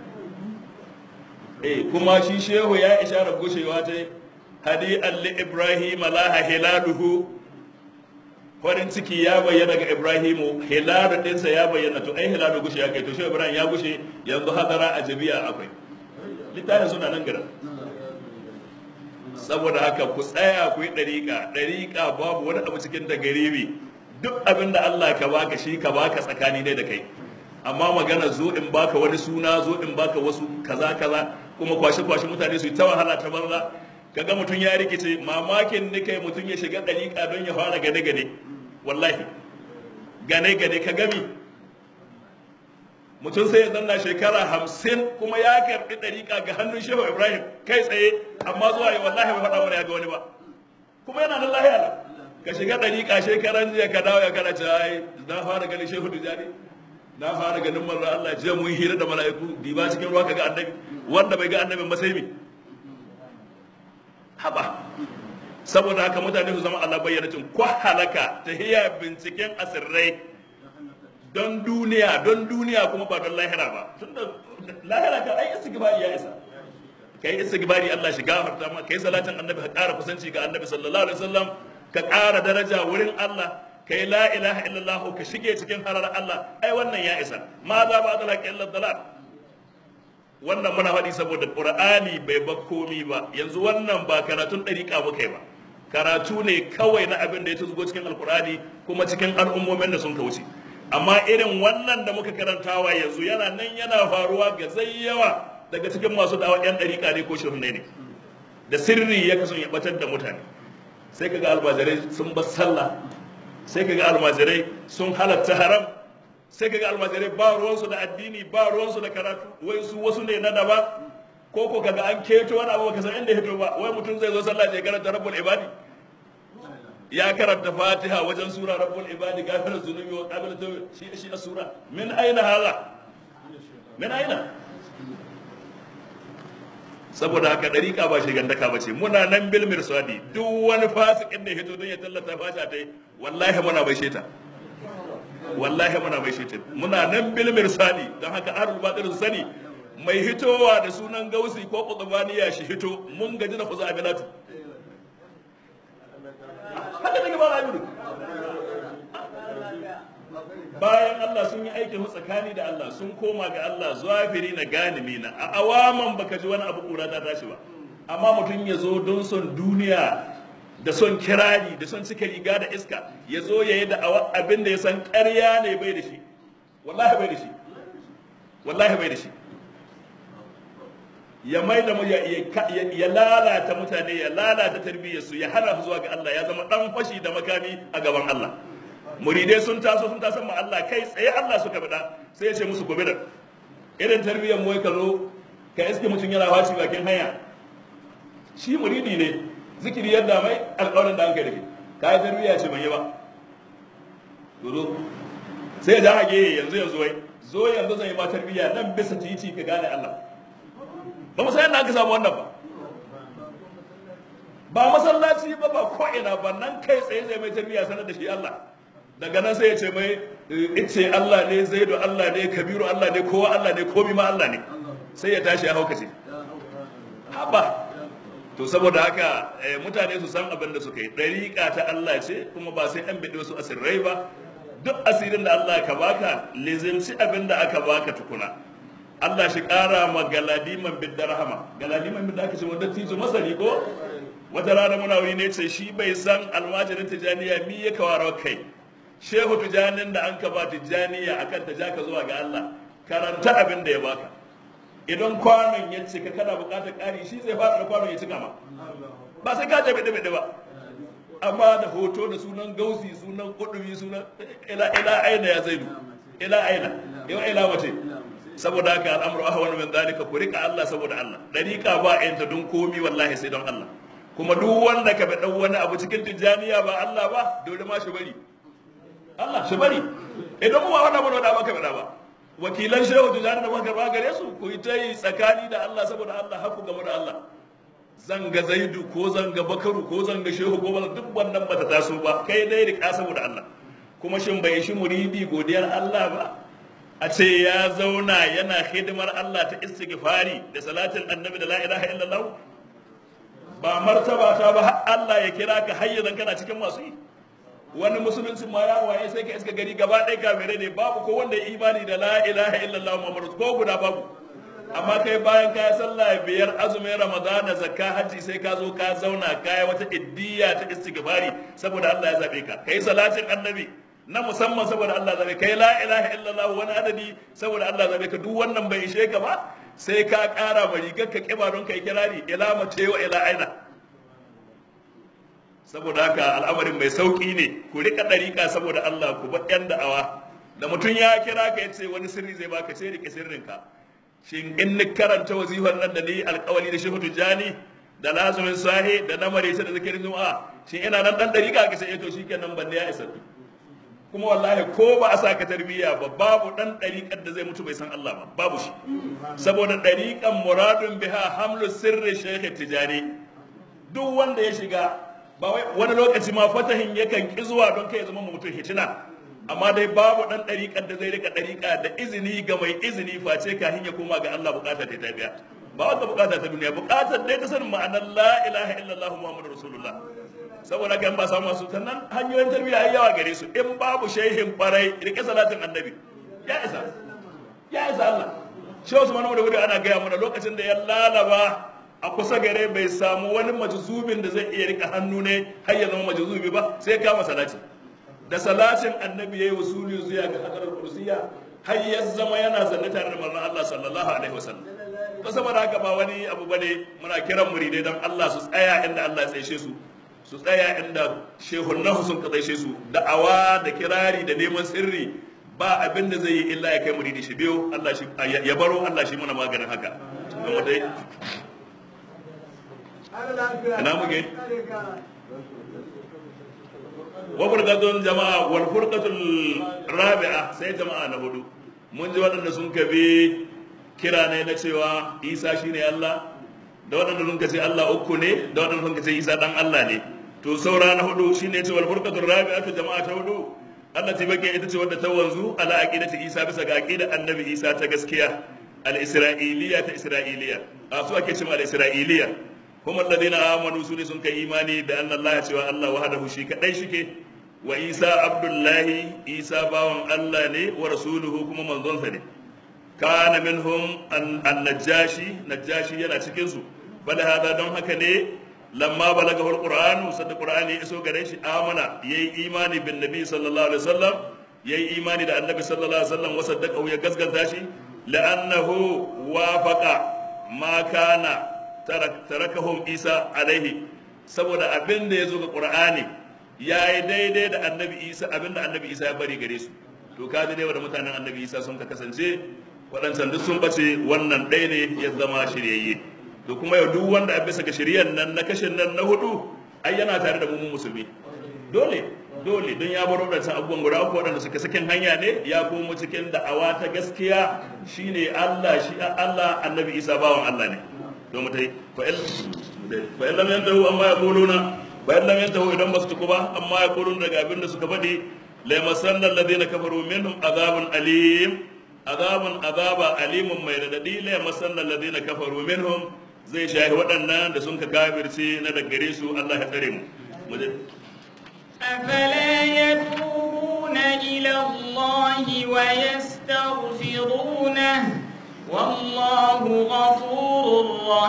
eh kuma shi shehu ya isharar gushewa ta hadi alli ibrahim laha hilaluhu farin ciki ya bayyana ga ibrahimu hilalu dinsa ya bayyana to ai hilalu gushe ya kai to shehu ibrahim ya gushe yanzu hadara ajabiya akwai littafin suna nan gara saboda haka ku tsaya ku yi ɗariƙa ɗariƙa babu wani abu cikin da garibi duk abin da Allah ka baka shi ka baka tsakani ne da kai amma magana zo in baka wani suna zo in baka wasu kaza kaza kuma kwashe kwashe mutane su yi ta wahala ta banza kaga mutum ya rikice mamakin ni kai mutum ya shiga dariƙa don ya fara gane gane wallahi gane gane ka gami mutum sai ya zanna shekara hamsin kuma ya karɓi ɗariƙa ga hannun shehu ibrahim kai tsaye amma zuwa yi wallahi bai faɗa mana ya ga wani ba kuma yana nan lahiya nan ka shiga ɗariƙa shekaran jiya ka dawo ya kana ce ai na fara ganin shehu tijani na fara ganin manzo Allah jiya mun hira da mala'iku diba cikin ruwa kaga annabi wanda bai ga annabin ba sai me haba saboda haka mutane su zama Allah bayyana cin ko halaka ta hiya binciken asirrai don duniya don duniya kuma ba don lahira ba tunda lahira ka ai istighfari ya isa kai istighfari Allah shi gafarta ma kai salatin annabi ka ƙara kusanci ga annabi sallallahu alaihi wasallam ka ƙara daraja wurin Allah kai la ilaha illallah ka shige cikin harar Allah ai wannan ya isa ma za ba da laƙi illa dalal wannan muna faɗi saboda qur'ani bai ba komi ba yanzu wannan ba karatun ɗariƙa muka yi ba karatu ne kawai na abin da ya tuzgo cikin alqur'ani kuma cikin al'ummomin da sun kauce amma irin wannan da muka karantawa yanzu yana nan yana faruwa ga yawa daga cikin masu dawa yan ɗariƙa ne ko shirne ne da sirri ya kasan ya batar da mutane sai kaga almajirai sun bar sallah sai kaga almajirai sun halatta haram sai kaga almajirai ba ruwansu da addini ba ruwansu da karatu wai su wasu ne na daba ko ko kaga an keto wani abu baka san inda hito ba wai mutum zai zo sallah ya karanta rabbul ibadi ya karanta fatiha wajen sura rabbul ibadi gafirar zunubi wa qabil tawbi shi shi a sura min aina hala min aina saboda haka dariƙa ba shigandaka ba ce muna nan bil mirsadi duk wani fasikin da ya hito don ya tallata fasha ta yi wallahi muna bai sheta wallahi muna bai sheta muna nan bil mirsadi don haka ahlul batil su sani mai hitowa da sunan gausi ko qutbaniya shi hito mun gaji da kuza aminatu haka take ba rayu bayan Allah sun yi aikin su tsakani da Allah sun koma ga Allah zafiri na ganimi na a awaman baka ji wani abu kura ta tashi ba amma mutum ya zo don son duniya da son kirari da son cika riga da iska ya zo ya yi da abin da ya san ƙarya ne bai da shi wallahi bai da shi wallahi bai da shi ya mai da ya lalata mutane ya lalata tarbiyyarsu ya hana su zuwa ga Allah ya zama dan fashi da makami a gaban Allah muridai sun taso sun taso ma Allah kai tsaye Allah suka bada sai ya ce musu gobe da irin tarbiyyar mu ka zo ka iske mutum yana waci bakin hanya shi muridi ne zikiri yadda mai alƙawarin da an kai da ke ka yi tarbiyya ce ban yi ba dodo sai da hage yanzu yanzu wai zo yanzu zan yi ma tarbiyya nan bisa titi ka gane Allah ba mu san yadda aka samu wannan ba ba masallaci ba ba ko ina ba nan kai tsaye zai mai tarbiyya sanar da shi Allah daga nan sai ya ce mai ice Allah ne zaidu Allah ne kabiru Allah ne kowa Allah ne komi ma Allah ne sai ya tashi ya haukace haba to saboda haka mutane su san abin da suka yi ɗariƙa ta Allah ce kuma ba sai an biɗe wasu asirrai ba duk asirin da Allah ka baka lizinci abin da aka baka tukuna Allah shi ƙara ma galadiman bidda rahama galadiman bidda aka ce wanda tijo masani ko wata rana muna wuri ne ce shi bai san almajirin tijaniya mi ya kawara kai shehu tijanin da an ka ba tijaniya akan ta ja ka zuwa ga Allah karanta abin da ya baka idan kwanon ya cika kana buƙatar ƙari shi zai fara da kwanon ya cika ma ba sai ka jabe dabe ba amma da hoto da sunan gausi sunan kudubi sunan ila ila aina ya zaidu ila aina yau ila wace saboda haka al'amru ahwan min zalika ku rika Allah saboda Allah dariqa ba ayanta don komi wallahi sai don Allah kuma duk wanda ka bi dan wani abu cikin tijaniya ba Allah ba dole ma shi bari Allah shi bari idan mu ba wannan mun da ba ka bada ba wakilan shehu tijani da muka karba gare su ku yi ta yi tsakani da Allah saboda Allah haku game da Allah zanga zaidu ko zanga bakaru ko zanga shehu ko duk wannan bata taso ba kai dai rika saboda Allah kuma shin bai shi muridi godiyar Allah ba a ce ya zauna yana hidimar Allah ta istighfari da salatin annabi da la ilaha illallah ba martaba ta ba Allah ya kira ka hayyazan kana cikin masu yi wani musulunci ma ya waye sai ka iska gari gaba ɗaya kafirai ne babu ko wanda ya imani da la ilaha illallah muhammadu ko guda babu amma kai bayan ka sallah biyar azumin ramadana zakka hajji sai ka zo ka zauna ka yi wata iddiya ta istighfari saboda Allah ya zabe ka kai salatin annabi na musamman saboda Allah zabe kai la ilaha illallah wani adadi saboda Allah zabe ka duk wannan bai ishe ka ba sai ka ƙara ma rigar ka kiba don kai kirari ila mace wa ila aina saboda haka al'amarin mai sauki ne ku rika dariƙa saboda Allah ku bar yan da'awa da mutum ya kira ka yace wani sirri zai baka ce rike sirrinka shin in ni karanta wazifar nan da ni alƙawari da shehu tijjani da lazumin sahi da na marece da zikirin juma'a shin ina nan dan dariƙa ka sai to shikenan ban ya isa kuma wallahi ko ba a saka tarbiyya ba babu dan dariƙar da zai mutu bai san Allah ba babu shi saboda dariƙan muradun biha hamlu sirri shehu tijjani duk wanda ya shiga ba wani lokaci ma fatahin yakan ki zuwa don kai ya zama mutum hitina amma dai babu dan dariƙar da zai rika dariƙa da izini ga mai izini face kafin ya koma ga Allah bukata ta biya ba wata bukata ta duniya bukatar dai ta sanin ma'anar la ilaha illallah muhammadur rasulullah saboda kan ba samu masu sannan hanyoyin tarbiyya ai yawa gare su in babu shehin kwarai rike salatin annabi ya isa ya isa Allah shi wasu manu da wuri ana gaya mana lokacin da ya lalaba a kusa gare bai samu wani majzubin da zai iya rika hannu ne har ya zama majzubi ba sai kama salati da salatin annabi yayi wasuli zuwa ga hadarar kursiya har ya zama yana zanne tare da manzon Allah sallallahu alaihi wasallam to saboda haka ba wani abu bane muna kiran muridai dan Allah su tsaya inda Allah ya tsaye su su tsaya inda shehunnahu sun ka tsaye su da'awa da kirari da neman sirri ba abin da zai yi illa ya kai muridi shi biyo Allah shi ya baro Allah shi muna maganin haka kuma dai ina muke wa furqatul jama'a wal furqatul rabi'a sai jama'a na hudu mun ji waɗanda sun kabe kira ne na cewa Isa shine Allah da waɗanda sun ce Allah uku ne da waɗanda sun ce Isa dan Allah ne to saura na hudu shine ce wal furqatul rabi'atu jama'a ta hudu Allah ta bake ita ce wadda ta wanzu ala aqidati Isa bisa ga aqidar Annabi Isa ta gaskiya al-isra'iliya ta isra'iliya a su ake cewa al-isra'iliya kuma alladhina amanu su ne sun kai imani da anna Allah cewa Allah wahdahu shi kadai shike wa Isa abdullahi Isa bawan Allah ne wa rasuluhu kuma manzonsa ne kana minhum an-najashi najashi yana cikin su bada hada don haka ne lamma balagahu al-qur'an sadda qur'ani iso gare shi amana yayi imani bin nabi sallallahu alaihi wasallam yayi imani da annabi sallallahu alaihi wasallam wa saddaqahu ya gaskata shi la'annahu wafaqa ma kana tarakahum isa alaihi saboda abin da ya zo ga qur'ani ya yi daidai da annabi isa abin da annabi isa ya bari gare su to ka dai da mutanen annabi isa sun ka kasance waɗancan duk sun bace wannan ɗaya ne ya zama shiryayye to kuma yau duk wanda a bisa ga shiryan nan na kashin nan na hudu ai yana tare da mu musulmi dole dole don ya bar waɗancan abubuwan guda uku waɗanda suka sakin hanya ne ya komo cikin da'awa ta gaskiya shine Allah shi Allah annabi isa bawan Allah ne to mu tai fa in lam yantahu amma yaquluna fa in lam yantahu idan ba su tuku ba amma yaquluna daga abin da suka faɗi la yamassanna alladhina kafaru minhum azabun alim azabun azaba alimun mai radadi la yamassanna alladhina kafaru minhum zai shahi waɗannan da sun ka kafirce na daggare su Allah ya tsare mu أفلا يتوبون إلى الله ويستغفرونه والله غفور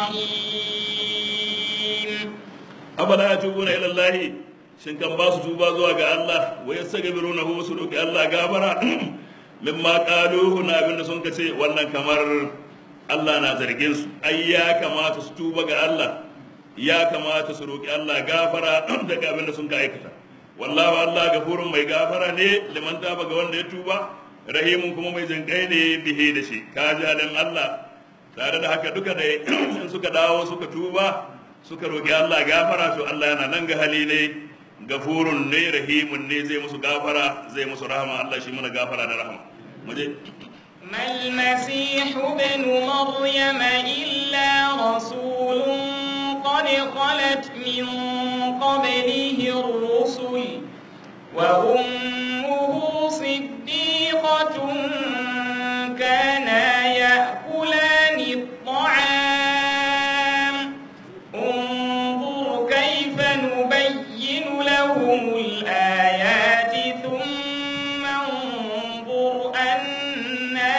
رحيم أفلا يتوبون إلى الله shin kan ba su tuba zuwa ga Allah wa yastaghfirunahu su roki Allah gafara mimma qaluhu na abinda sun kace wannan kamar Allah na zargin su ai ya kamata su tuba ga Allah ya kamata su roki Allah gafara daga abinda sun ka aikata wallahu Allah gafurun mai gafara ne liman taba ga wanda ya tuba rahimun kuma mai jinkai ne bihe da shi ka jalin Allah tare da haka duka da in suka dawo suka tuba suka roki Allah gafara to Allah yana nan ga hali ne gafurun ne rahimun ne zai musu gafara zai musu rahama Allah shi mana gafara da rahama muje ما المسيح ابن مريم إلا رسول قد خلت من قبله الرسل وأمه صديقة كانا يأكلان الطعام انظر كيف نبين لهم الآيات ثم انظر أنا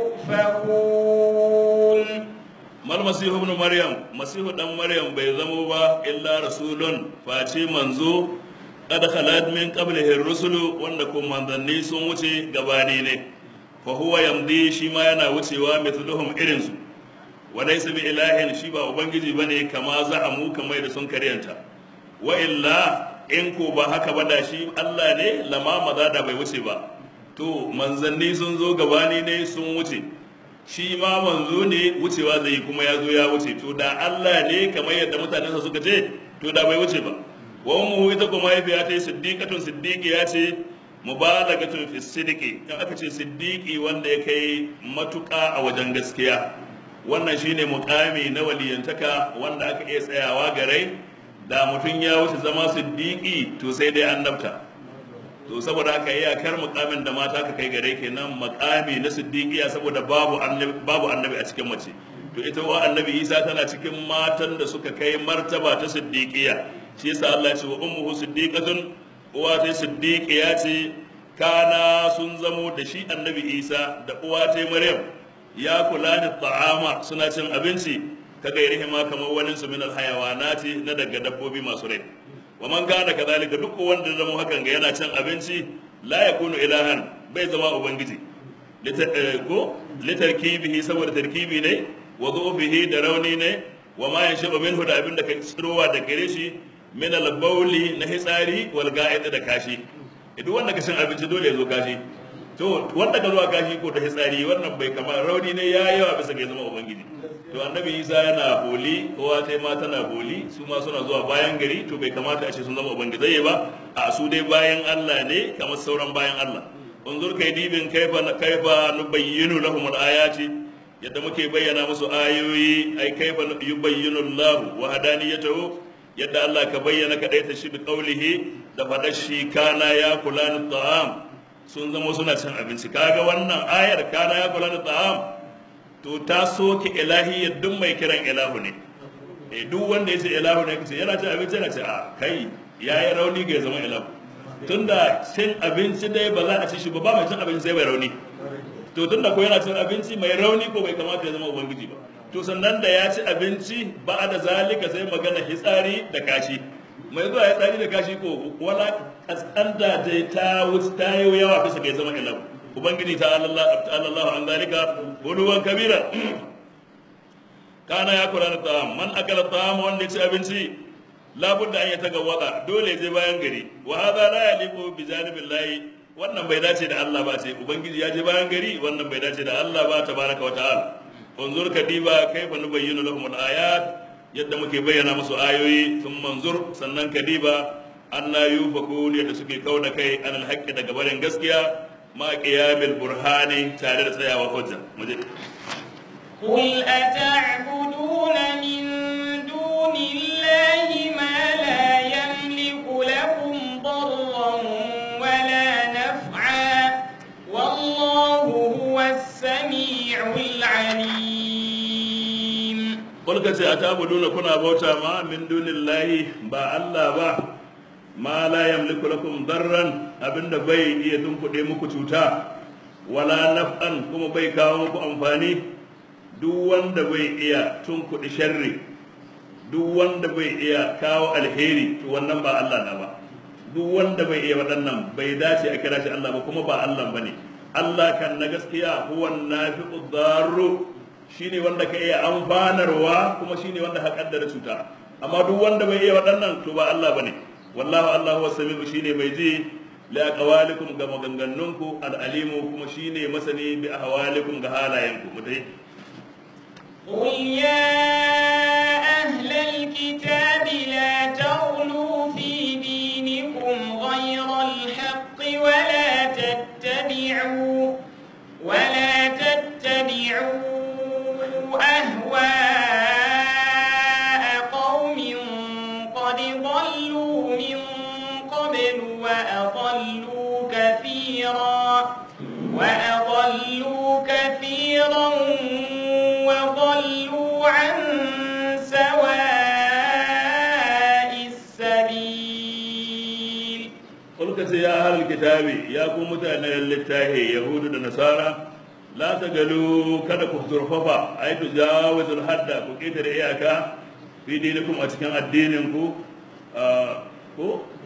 يؤفكون mal masihu ibn maryam masihu dan maryam bai zamo ba illa rasulun face manzo qad khalat min qablihi rusulu wanda kuma manzanni sun wuce gabani ne fa huwa yamdi shi ma yana wucewa mithluhum irin su wa laysa bi ilahin shi ba ubangiji bane kama za'amu kamar da sun karyanta wa illa in ko ba haka ba da shi Allah ne lama maza da bai wuce ba to manzanni sun zo gabani ne sun wuce shi ma manzo ne wucewa zai yi kuma ya zo ya wuce to da Allah ne kamar yadda mutanensa suka ce to da bai wuce ba wa ummu ita kuma mahaifiya ta yi siddiqatun siddiqi ya ce mubalagatun fi siddiqi in aka ce siddiqi wanda ya kai matuƙa a wajen gaskiya wannan shine mukami na waliyantaka wanda aka iya tsayawa garai da mutum ya wuce zama siddiqi to sai dai annabta to saboda haka iyakar mukamin da mata ka kai gare kenan mukami na siddiqiya saboda babu annabi babu annabi a cikin mace to ita wa annabi Isa tana cikin matan da suka kai martaba ta siddiqiya shi yasa Allah ya ce wa ummuhu siddiqatun uwa ta siddiqiya ce kana sun zamo da shi annabi Isa da uwa ta Maryam ya kula da ta'ama suna cin abinci ka gairihi ma kamar wani su min alhayawanati na daga dabbobi masu rai wa man kana kadhalika duk wanda zama hakan ga yana cin abinci la yakunu ilahan bai zama ubangiji ko litarkibihi saboda tarkibi ne wa dhufihi da rauni ne wa ma yanshabu minhu da abin da ka tsirowa da gare shi min al-bawli na hitsari wal ga'id da kashi idan wanda ka cin abinci dole ya zo kashi to wanda ka zuwa kashi ko da hitsari wannan bai kama rauni ne ya yawa bisa ga zama ubangiji to annabi isa yana boli kowa ta ma tana boli su ma suna zuwa bayan gari to bai kamata a ce sun zama ubangizai ba a su dai bayan allah ne kamar sauran bayan allah unzur kai dibin kaifa kaifa nubayyinu lahum al-ayati yadda muke bayyana musu ayoyi ai kaifa yubayyinu allah wa hadaniyatahu yadda allah ka bayyana kadaita shi bi qawlihi da fadar shi kana ya kula ta'am sun zama suna cin abinci kaga wannan ayar kana ya kula da ta'am to ta soke ilahiyyar duk mai kiran ilahu ne eh duk wanda yace ilahu ne kace yana cin abinci yana ce a kai yayi rauni ga ya zama ilahu tunda cin abinci dai ba za a ci shi ba ba mai cin abinci sai mai rauni to tunda ko yana cin abinci mai rauni ko bai kamata ya zama ubangiji ba to sannan da ya ci abinci ba da zalika sai magana hitsari da kashi mai zuwa ya tsari da kashi ko wala kaskanta da ta wuce ta yi yawa bisa ga zama ilahu ubangiji ta Allah an zalika buluwan kabira kana ya kula da ta'am man akala ta'am wanda ya ci abinci labudda an ya taga wada dole je bayan gari wa hadha la yaliqu bi janibillahi wannan bai dace da Allah ba sai ubangiji ya je bayan gari wannan bai dace da Allah ba tabaraka wa ta'ala unzur kadiba kaifa nubayyinu lahum al-ayat yadda muke bayyana musu ayoyi sun manzur sannan kadiba anna yufakun yadda suke kauda kai an alhaqqi daga barin gaskiya ma qiyamil burhani tare da tsayawa hujja muje قل أتعبدون من دون الله ما لا يملك لكم ضرا ولا نفعا والله هو السميع العليم Kulka ce a tabuduna kuna bauta ma min dunillahi ba Allah ba ma la yamliku lakum darran abinda bai iya tunkuɗe muku cuta wala naf'an kuma bai kawo muku amfani duk wanda bai iya tunkuɗe sharri duk wanda bai iya kawo alheri to wannan ba Allah na ba duk wanda bai iya waɗannan bai dace a kira shi Allah ba kuma ba Allah bane Allah kan na gaskiya huwa nafi'u darru shine wanda ka iya amfanarwa kuma shine wanda ka kaddara cuta amma duk wanda bai iya waɗannan to ba Allah bane wallahu Allahu was-sami'u shine mai ji la aqwalikum ga magangannunku al-alimu kuma shine masani bi ahwalikum ga halayenku mutai قل يا أهل الكتاب لا تغلوا في دينكم غير الحق ولا تتبعوا ولا تتبعوا أهواء قوم قد ضلوا من قبل وأضلوا كثيرا وأضلوا كثيرا وضلوا عن سواء السبيل قل كسي يا أهل الكتاب يا كم متأنا للتاه يهود النصارى لا تقلوا كذا كفر ففا أي تجاوز الحد كيتر إياكا في دينكم أتكن الدينكم آه كو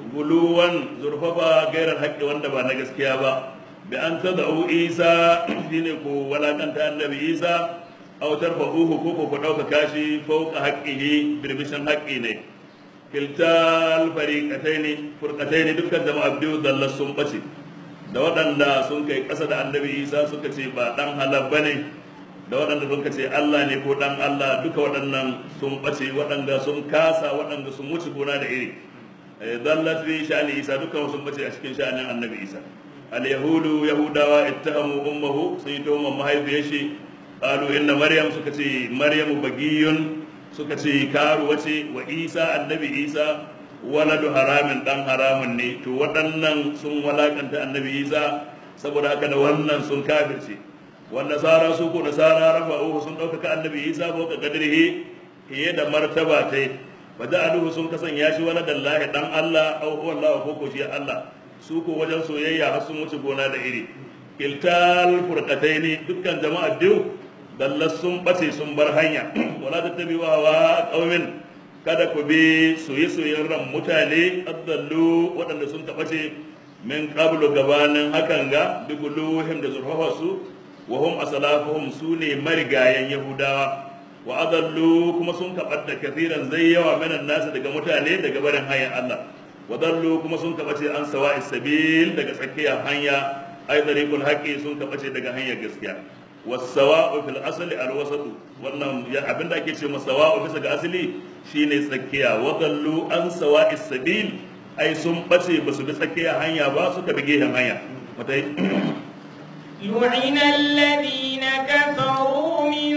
guluwan zurfafa gairar haƙƙi wanda ba na gaskiya ba bi an tada'u isa shine ko walakanta annabi isa aw tarfa'uhu ko ko ku ɗaukaka shi fawqa haqqihi birbishin haƙƙi ne kiltal fariqataini furqataini dukkan jama'a biyu dallas sun bace da waɗanda sun kai ƙasa da annabi isa suka ce ba ɗan halal bane da waɗanda suka ce Allah ne ko ɗan Allah duka waɗannan sun ɓace waɗanda sun kasa waɗanda sun wuce gona da iri dallat fi sha'ani isa duka sun ɓace a cikin sha'anin annabi isa al yahudu yahudawa ittahamu ummuhu sun yi tuhumar mahaifiyar shi qalu inna maryam suka ce maryamu bagiyun suka ce karuwa ce wa isa annabi isa waladu haramin dan haramun ne to waɗannan sun walakanta annabi isa saboda haka da wannan sun kafirce والنصارى سوق نصارى رفعوه sun ɗaukaka annabi isa ko ka kadrihi hiye da martaba tai faja'aluhu sun kasan ya shi wala dallahi dan Allah aw huwa Allah ko ko shi Allah su ko wajen soyayya har sun wuce gona da iri kiltal furqataini dukkan jama'a biyu dallas sun bace sun bar hanya wala tattabi'u hawa qaumin kada ku bi soye-soyen ran mutane addallu waɗanda sun taɓace min qablu gabanin hakan ga bi guluhim da zurfafa su وهم أسلافهم سوني مرقايا يهودا وأضلوا كما سنك قد كثيرا زي ومن الناس دقا متاني دقا برن هيا الله وضلوا كما سنك بتي عن سواء السبيل دقا سكيا هيا أي طريق الحق سنك بتي دقا هيا قسكيا والسواء في الأصل الوسط wannan abin da ake ce masawa'u bisa ga asali shine tsakiya wadallu an sawa'i sabil ai sun bace ba su bi tsakiya hanya ba suka bi gehen hanya mutai لعن الذين كفروا من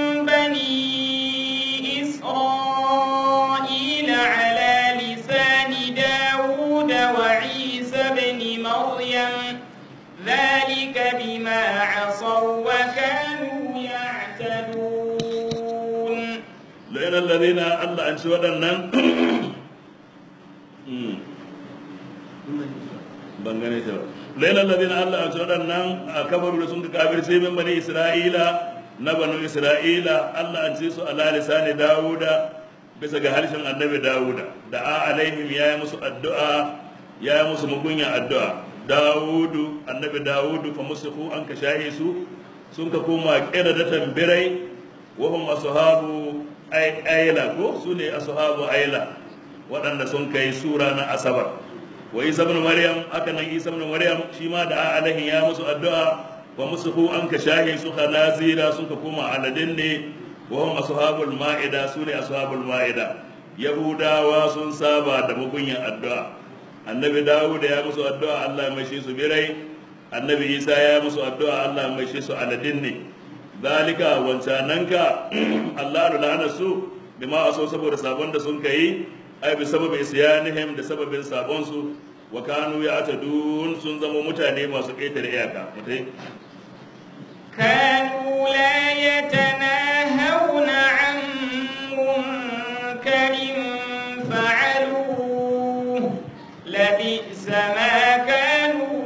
بني إسرائيل على لسان داود وعيسى بن مريم ذلك بما عصوا وكانوا يعتدون لأن الذين الله أن سوى ban gane ta ba lailan ladina Allah a waɗannan a kabaru da sun ka kafirce min bani Isra'ila na banu Isra'ila Allah an ce su ala lisani Dawuda bisa ga harshen annabi Dawuda da a alaihim ya yi musu addu'a ya yi musu mugunya addu'a Dawudu annabi Dawudu fa musufu an ka shahe su sun ka koma kira da tambirai wa hum ashabu ayla ko su ne ashabu ayla waɗanda sun kai sura na asabar wa isa ibn maryam haka nan isa ibn maryam shi ma da alaihi ya musu addu'a wa musuhu an ka shahi su khalazira sun ka koma aladin ne wa hum ashabul ma'ida su ne ashabul ma'ida yahudawa sun saba da mugunyan addu'a annabi dawud ya musu addu'a Allah ya maishe su birai annabi isa ya musu addu'a Allah ya maishe su aladin ne zalika wancananka Allah da lana su bima aso saboda sabon da sun kai ai bi sababi isyanihim da sababin sabon su wa kanu ya'tadun sun zama mutane masu ƙetare iyaka mutai كانوا لا يتناهون عن منكر فعلوه لبئس ما كانوا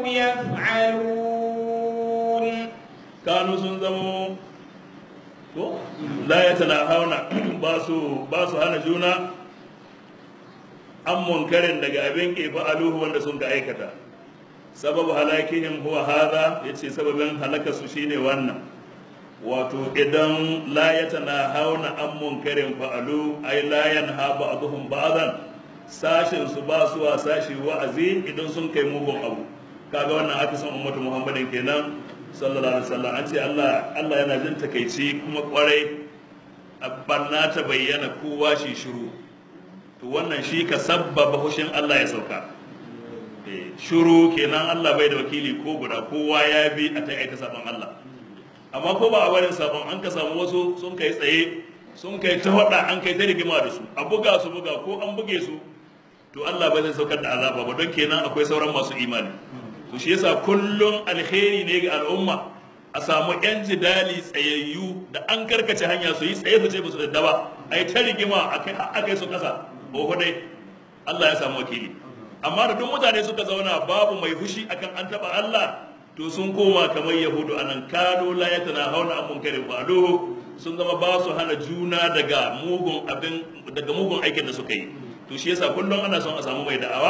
يفعلون kanu sun zama ko la yatanahawna ba su ba su hana juna an munkarin daga abin ke fa'aluhu wanda sun ka aikata sababu halakihim huwa hadha yace sababin halaka su shine wannan wato idan la yatanahawna an munkarin fa'alu ay la yanha ba'dhum ba'dan sashin su ba su wa sashi wa'azi idan sun kai mugun abu kaga wannan aka san ummatu muhammadin kenan sallallahu alaihi wasallam an ce Allah Allah yana jin takaici kuma kwarai banna ta bayyana kowa shi shiru to wannan shi ka sabbaba hushin Allah ya sauka shiru kenan Allah bai da wakili ko guda kowa ya bi a ta aika sabon Allah amma ko ba a barin sabon an ka samu wasu sun kai tsaye sun kai ta hada an kai ta rigima da su a buga su buga ko an buge su to Allah bai zai saukar da azaba ba don kenan akwai sauran masu imani to shi yasa kullum alheri ne ga al'umma a samu yan jidali tsayayyu da an karkace hanya su yi tsaye su ce ba su da ba ai ta rigima akai akai su kasa ko dai Allah ya samu wakili amma da duk mutane suka zauna babu mai fushi akan an taba Allah to sun koma kamar yahudu anan kano la yatana hauna an munkarin fa'aluhu sun zama ba su hana juna daga mugun abin daga mugun aikin da suka yi to shi yasa kullum ana son a samu mai da'awa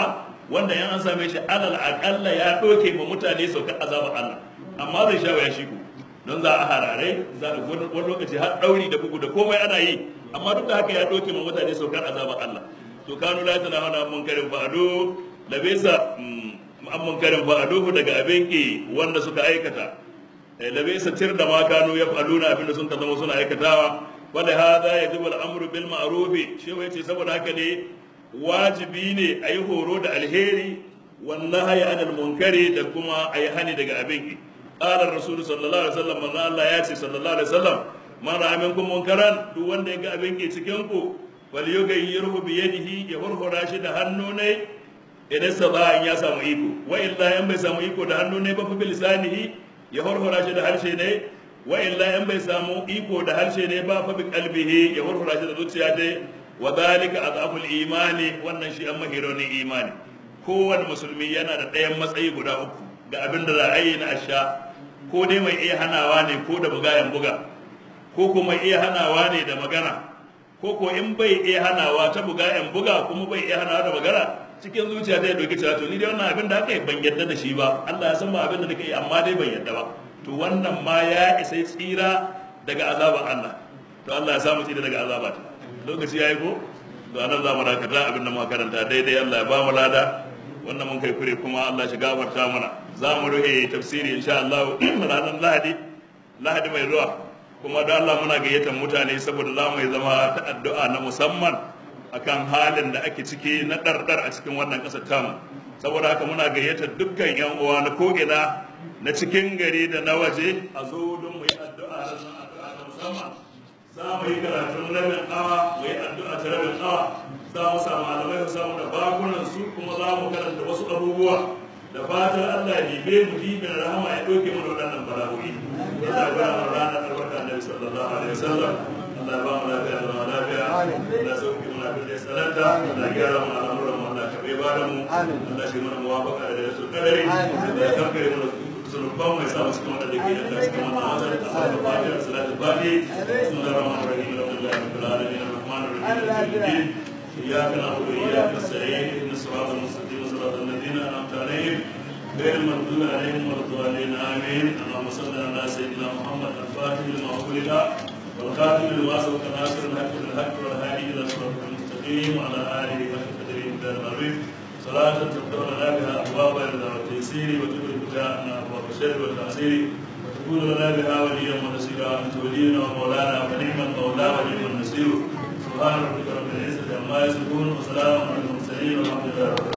wanda yan an same shi alal aqalla ya doke ma mutane saukar azabar Allah amma zai sha waya shi ku don za a harare za a wani lokaci har dauri da bugu da komai ana yi amma duk da haka ya doke ma mutane saukar azabar Allah to kanu la tana hana munkarin fa'adu labisa an munkarin fa'aduhu daga abin ki wanda suka aikata labisa tir da ma kanu ya fa'aluna abinda sun zama suna aikatawa wanda hada yajibu al-amru bil ma'ruf shi yace saboda haka ne wajibi ne a yi horo da alheri wannan haya anil munkari da kuma a yi hani daga abin ki qala rasulu sallallahu alaihi wasallam manzo Allah ya ce sallallahu alaihi wasallam man ra'a minkum munkaran duk wanda ya ga abin ki cikin ku wal yughayyirhu bi yadihi ya hurhura shi da hannu ne idan sa ya samu iko wa illa in bai samu iko da hannu ne ba fa bil lisanihi ya hurhura shi da harshe ne wa illa in bai samu iko da harshe ne ba fa bi qalbihi ya hurhura shi da zuciya dai wa zalika azabul imani wannan shi an mahironin imani kowane musulmi yana da ɗayan matsayi guda uku ga abin da za a yi na asha ko dai mai iya hanawa ne ko da bugayen buga ko kuma iya hanawa ne da magana ko ko in bai iya hanawa ta bugayen buga kuma bai iya hanawa da magana cikin zuciya ta doki cewa to ni dai wannan abin da aka yi ban yadda da shi ba Allah ya san ba abin da nake yi amma dai ban yadda ba to wannan ma ya isa tsira daga azaban Allah to Allah ya samu tsira daga azaba ta lokaci yayi ko to anan za mu dakata abin da muka karanta daidai Allah ya ba mu lada wannan mun kai kure kuma Allah shi gafarta mana za mu rufe tafsiri insha Allah ranar Lahadi Lahadi mai zuwa kuma da Allah muna gayyatar mutane saboda za mu yi zama ta addu'a na musamman akan halin da ake ciki na ɗarɗar a cikin wannan ƙasar tamu saboda haka muna gayyatar dukkan yan uwa na ko'ina na cikin gari da na waje a zo don mu yi addu'a da addu'a ta musamman za mu yi karatun rabin awa mu yi addu'a ta rabin awa za mu samu malamai su samu da bakunan su kuma za mu karanta wasu abubuwa da fatan Allah ya dibe mu dibin rahama ya ɗauke mu da waɗannan bala'o'i Allah ya ba mu ranar albarka Annabi sallallahu alaihi wasallam Allah ya ba mu lafiya da lafiya Allah ya sauke mu lafiya da salanta Allah ya gyara mu al'amuran mu Allah ya bai ba da mu Allah shi mana muwafaqa da su kadari Allah ya kankare mu zunuban mai sa cikin wanda da ke da cikin wannan wata da ta da fatiha da salatu fati bismillahir rahmanir rahim alhamdulillahi rabbil alamin arrahmanir rahim إياك نعبد وإياك نستعين اهدنا الصراط المستقيم صراط الذين أنعمت عليهم غير المغضوب عليهم ولا الضالين آمين اللهم صل على سيدنا محمد الفاتح لما أغلق والخاتم لما سبق ناصر الحق بالحق والهادي إلى صراط المستقيم وعلى آله حق قدره من العظيم صلاة تفتح لنا بها أبواب الرضا والتيسير وتدرك بها أبواب الشر والتعسير وتكون لنا بها وليا ونصيرا أنت ولينا ومولانا ونعم المولى ونعم النصير سبحان ربك رب العزة عما يصفون وسلام على المرسلين والحمد لله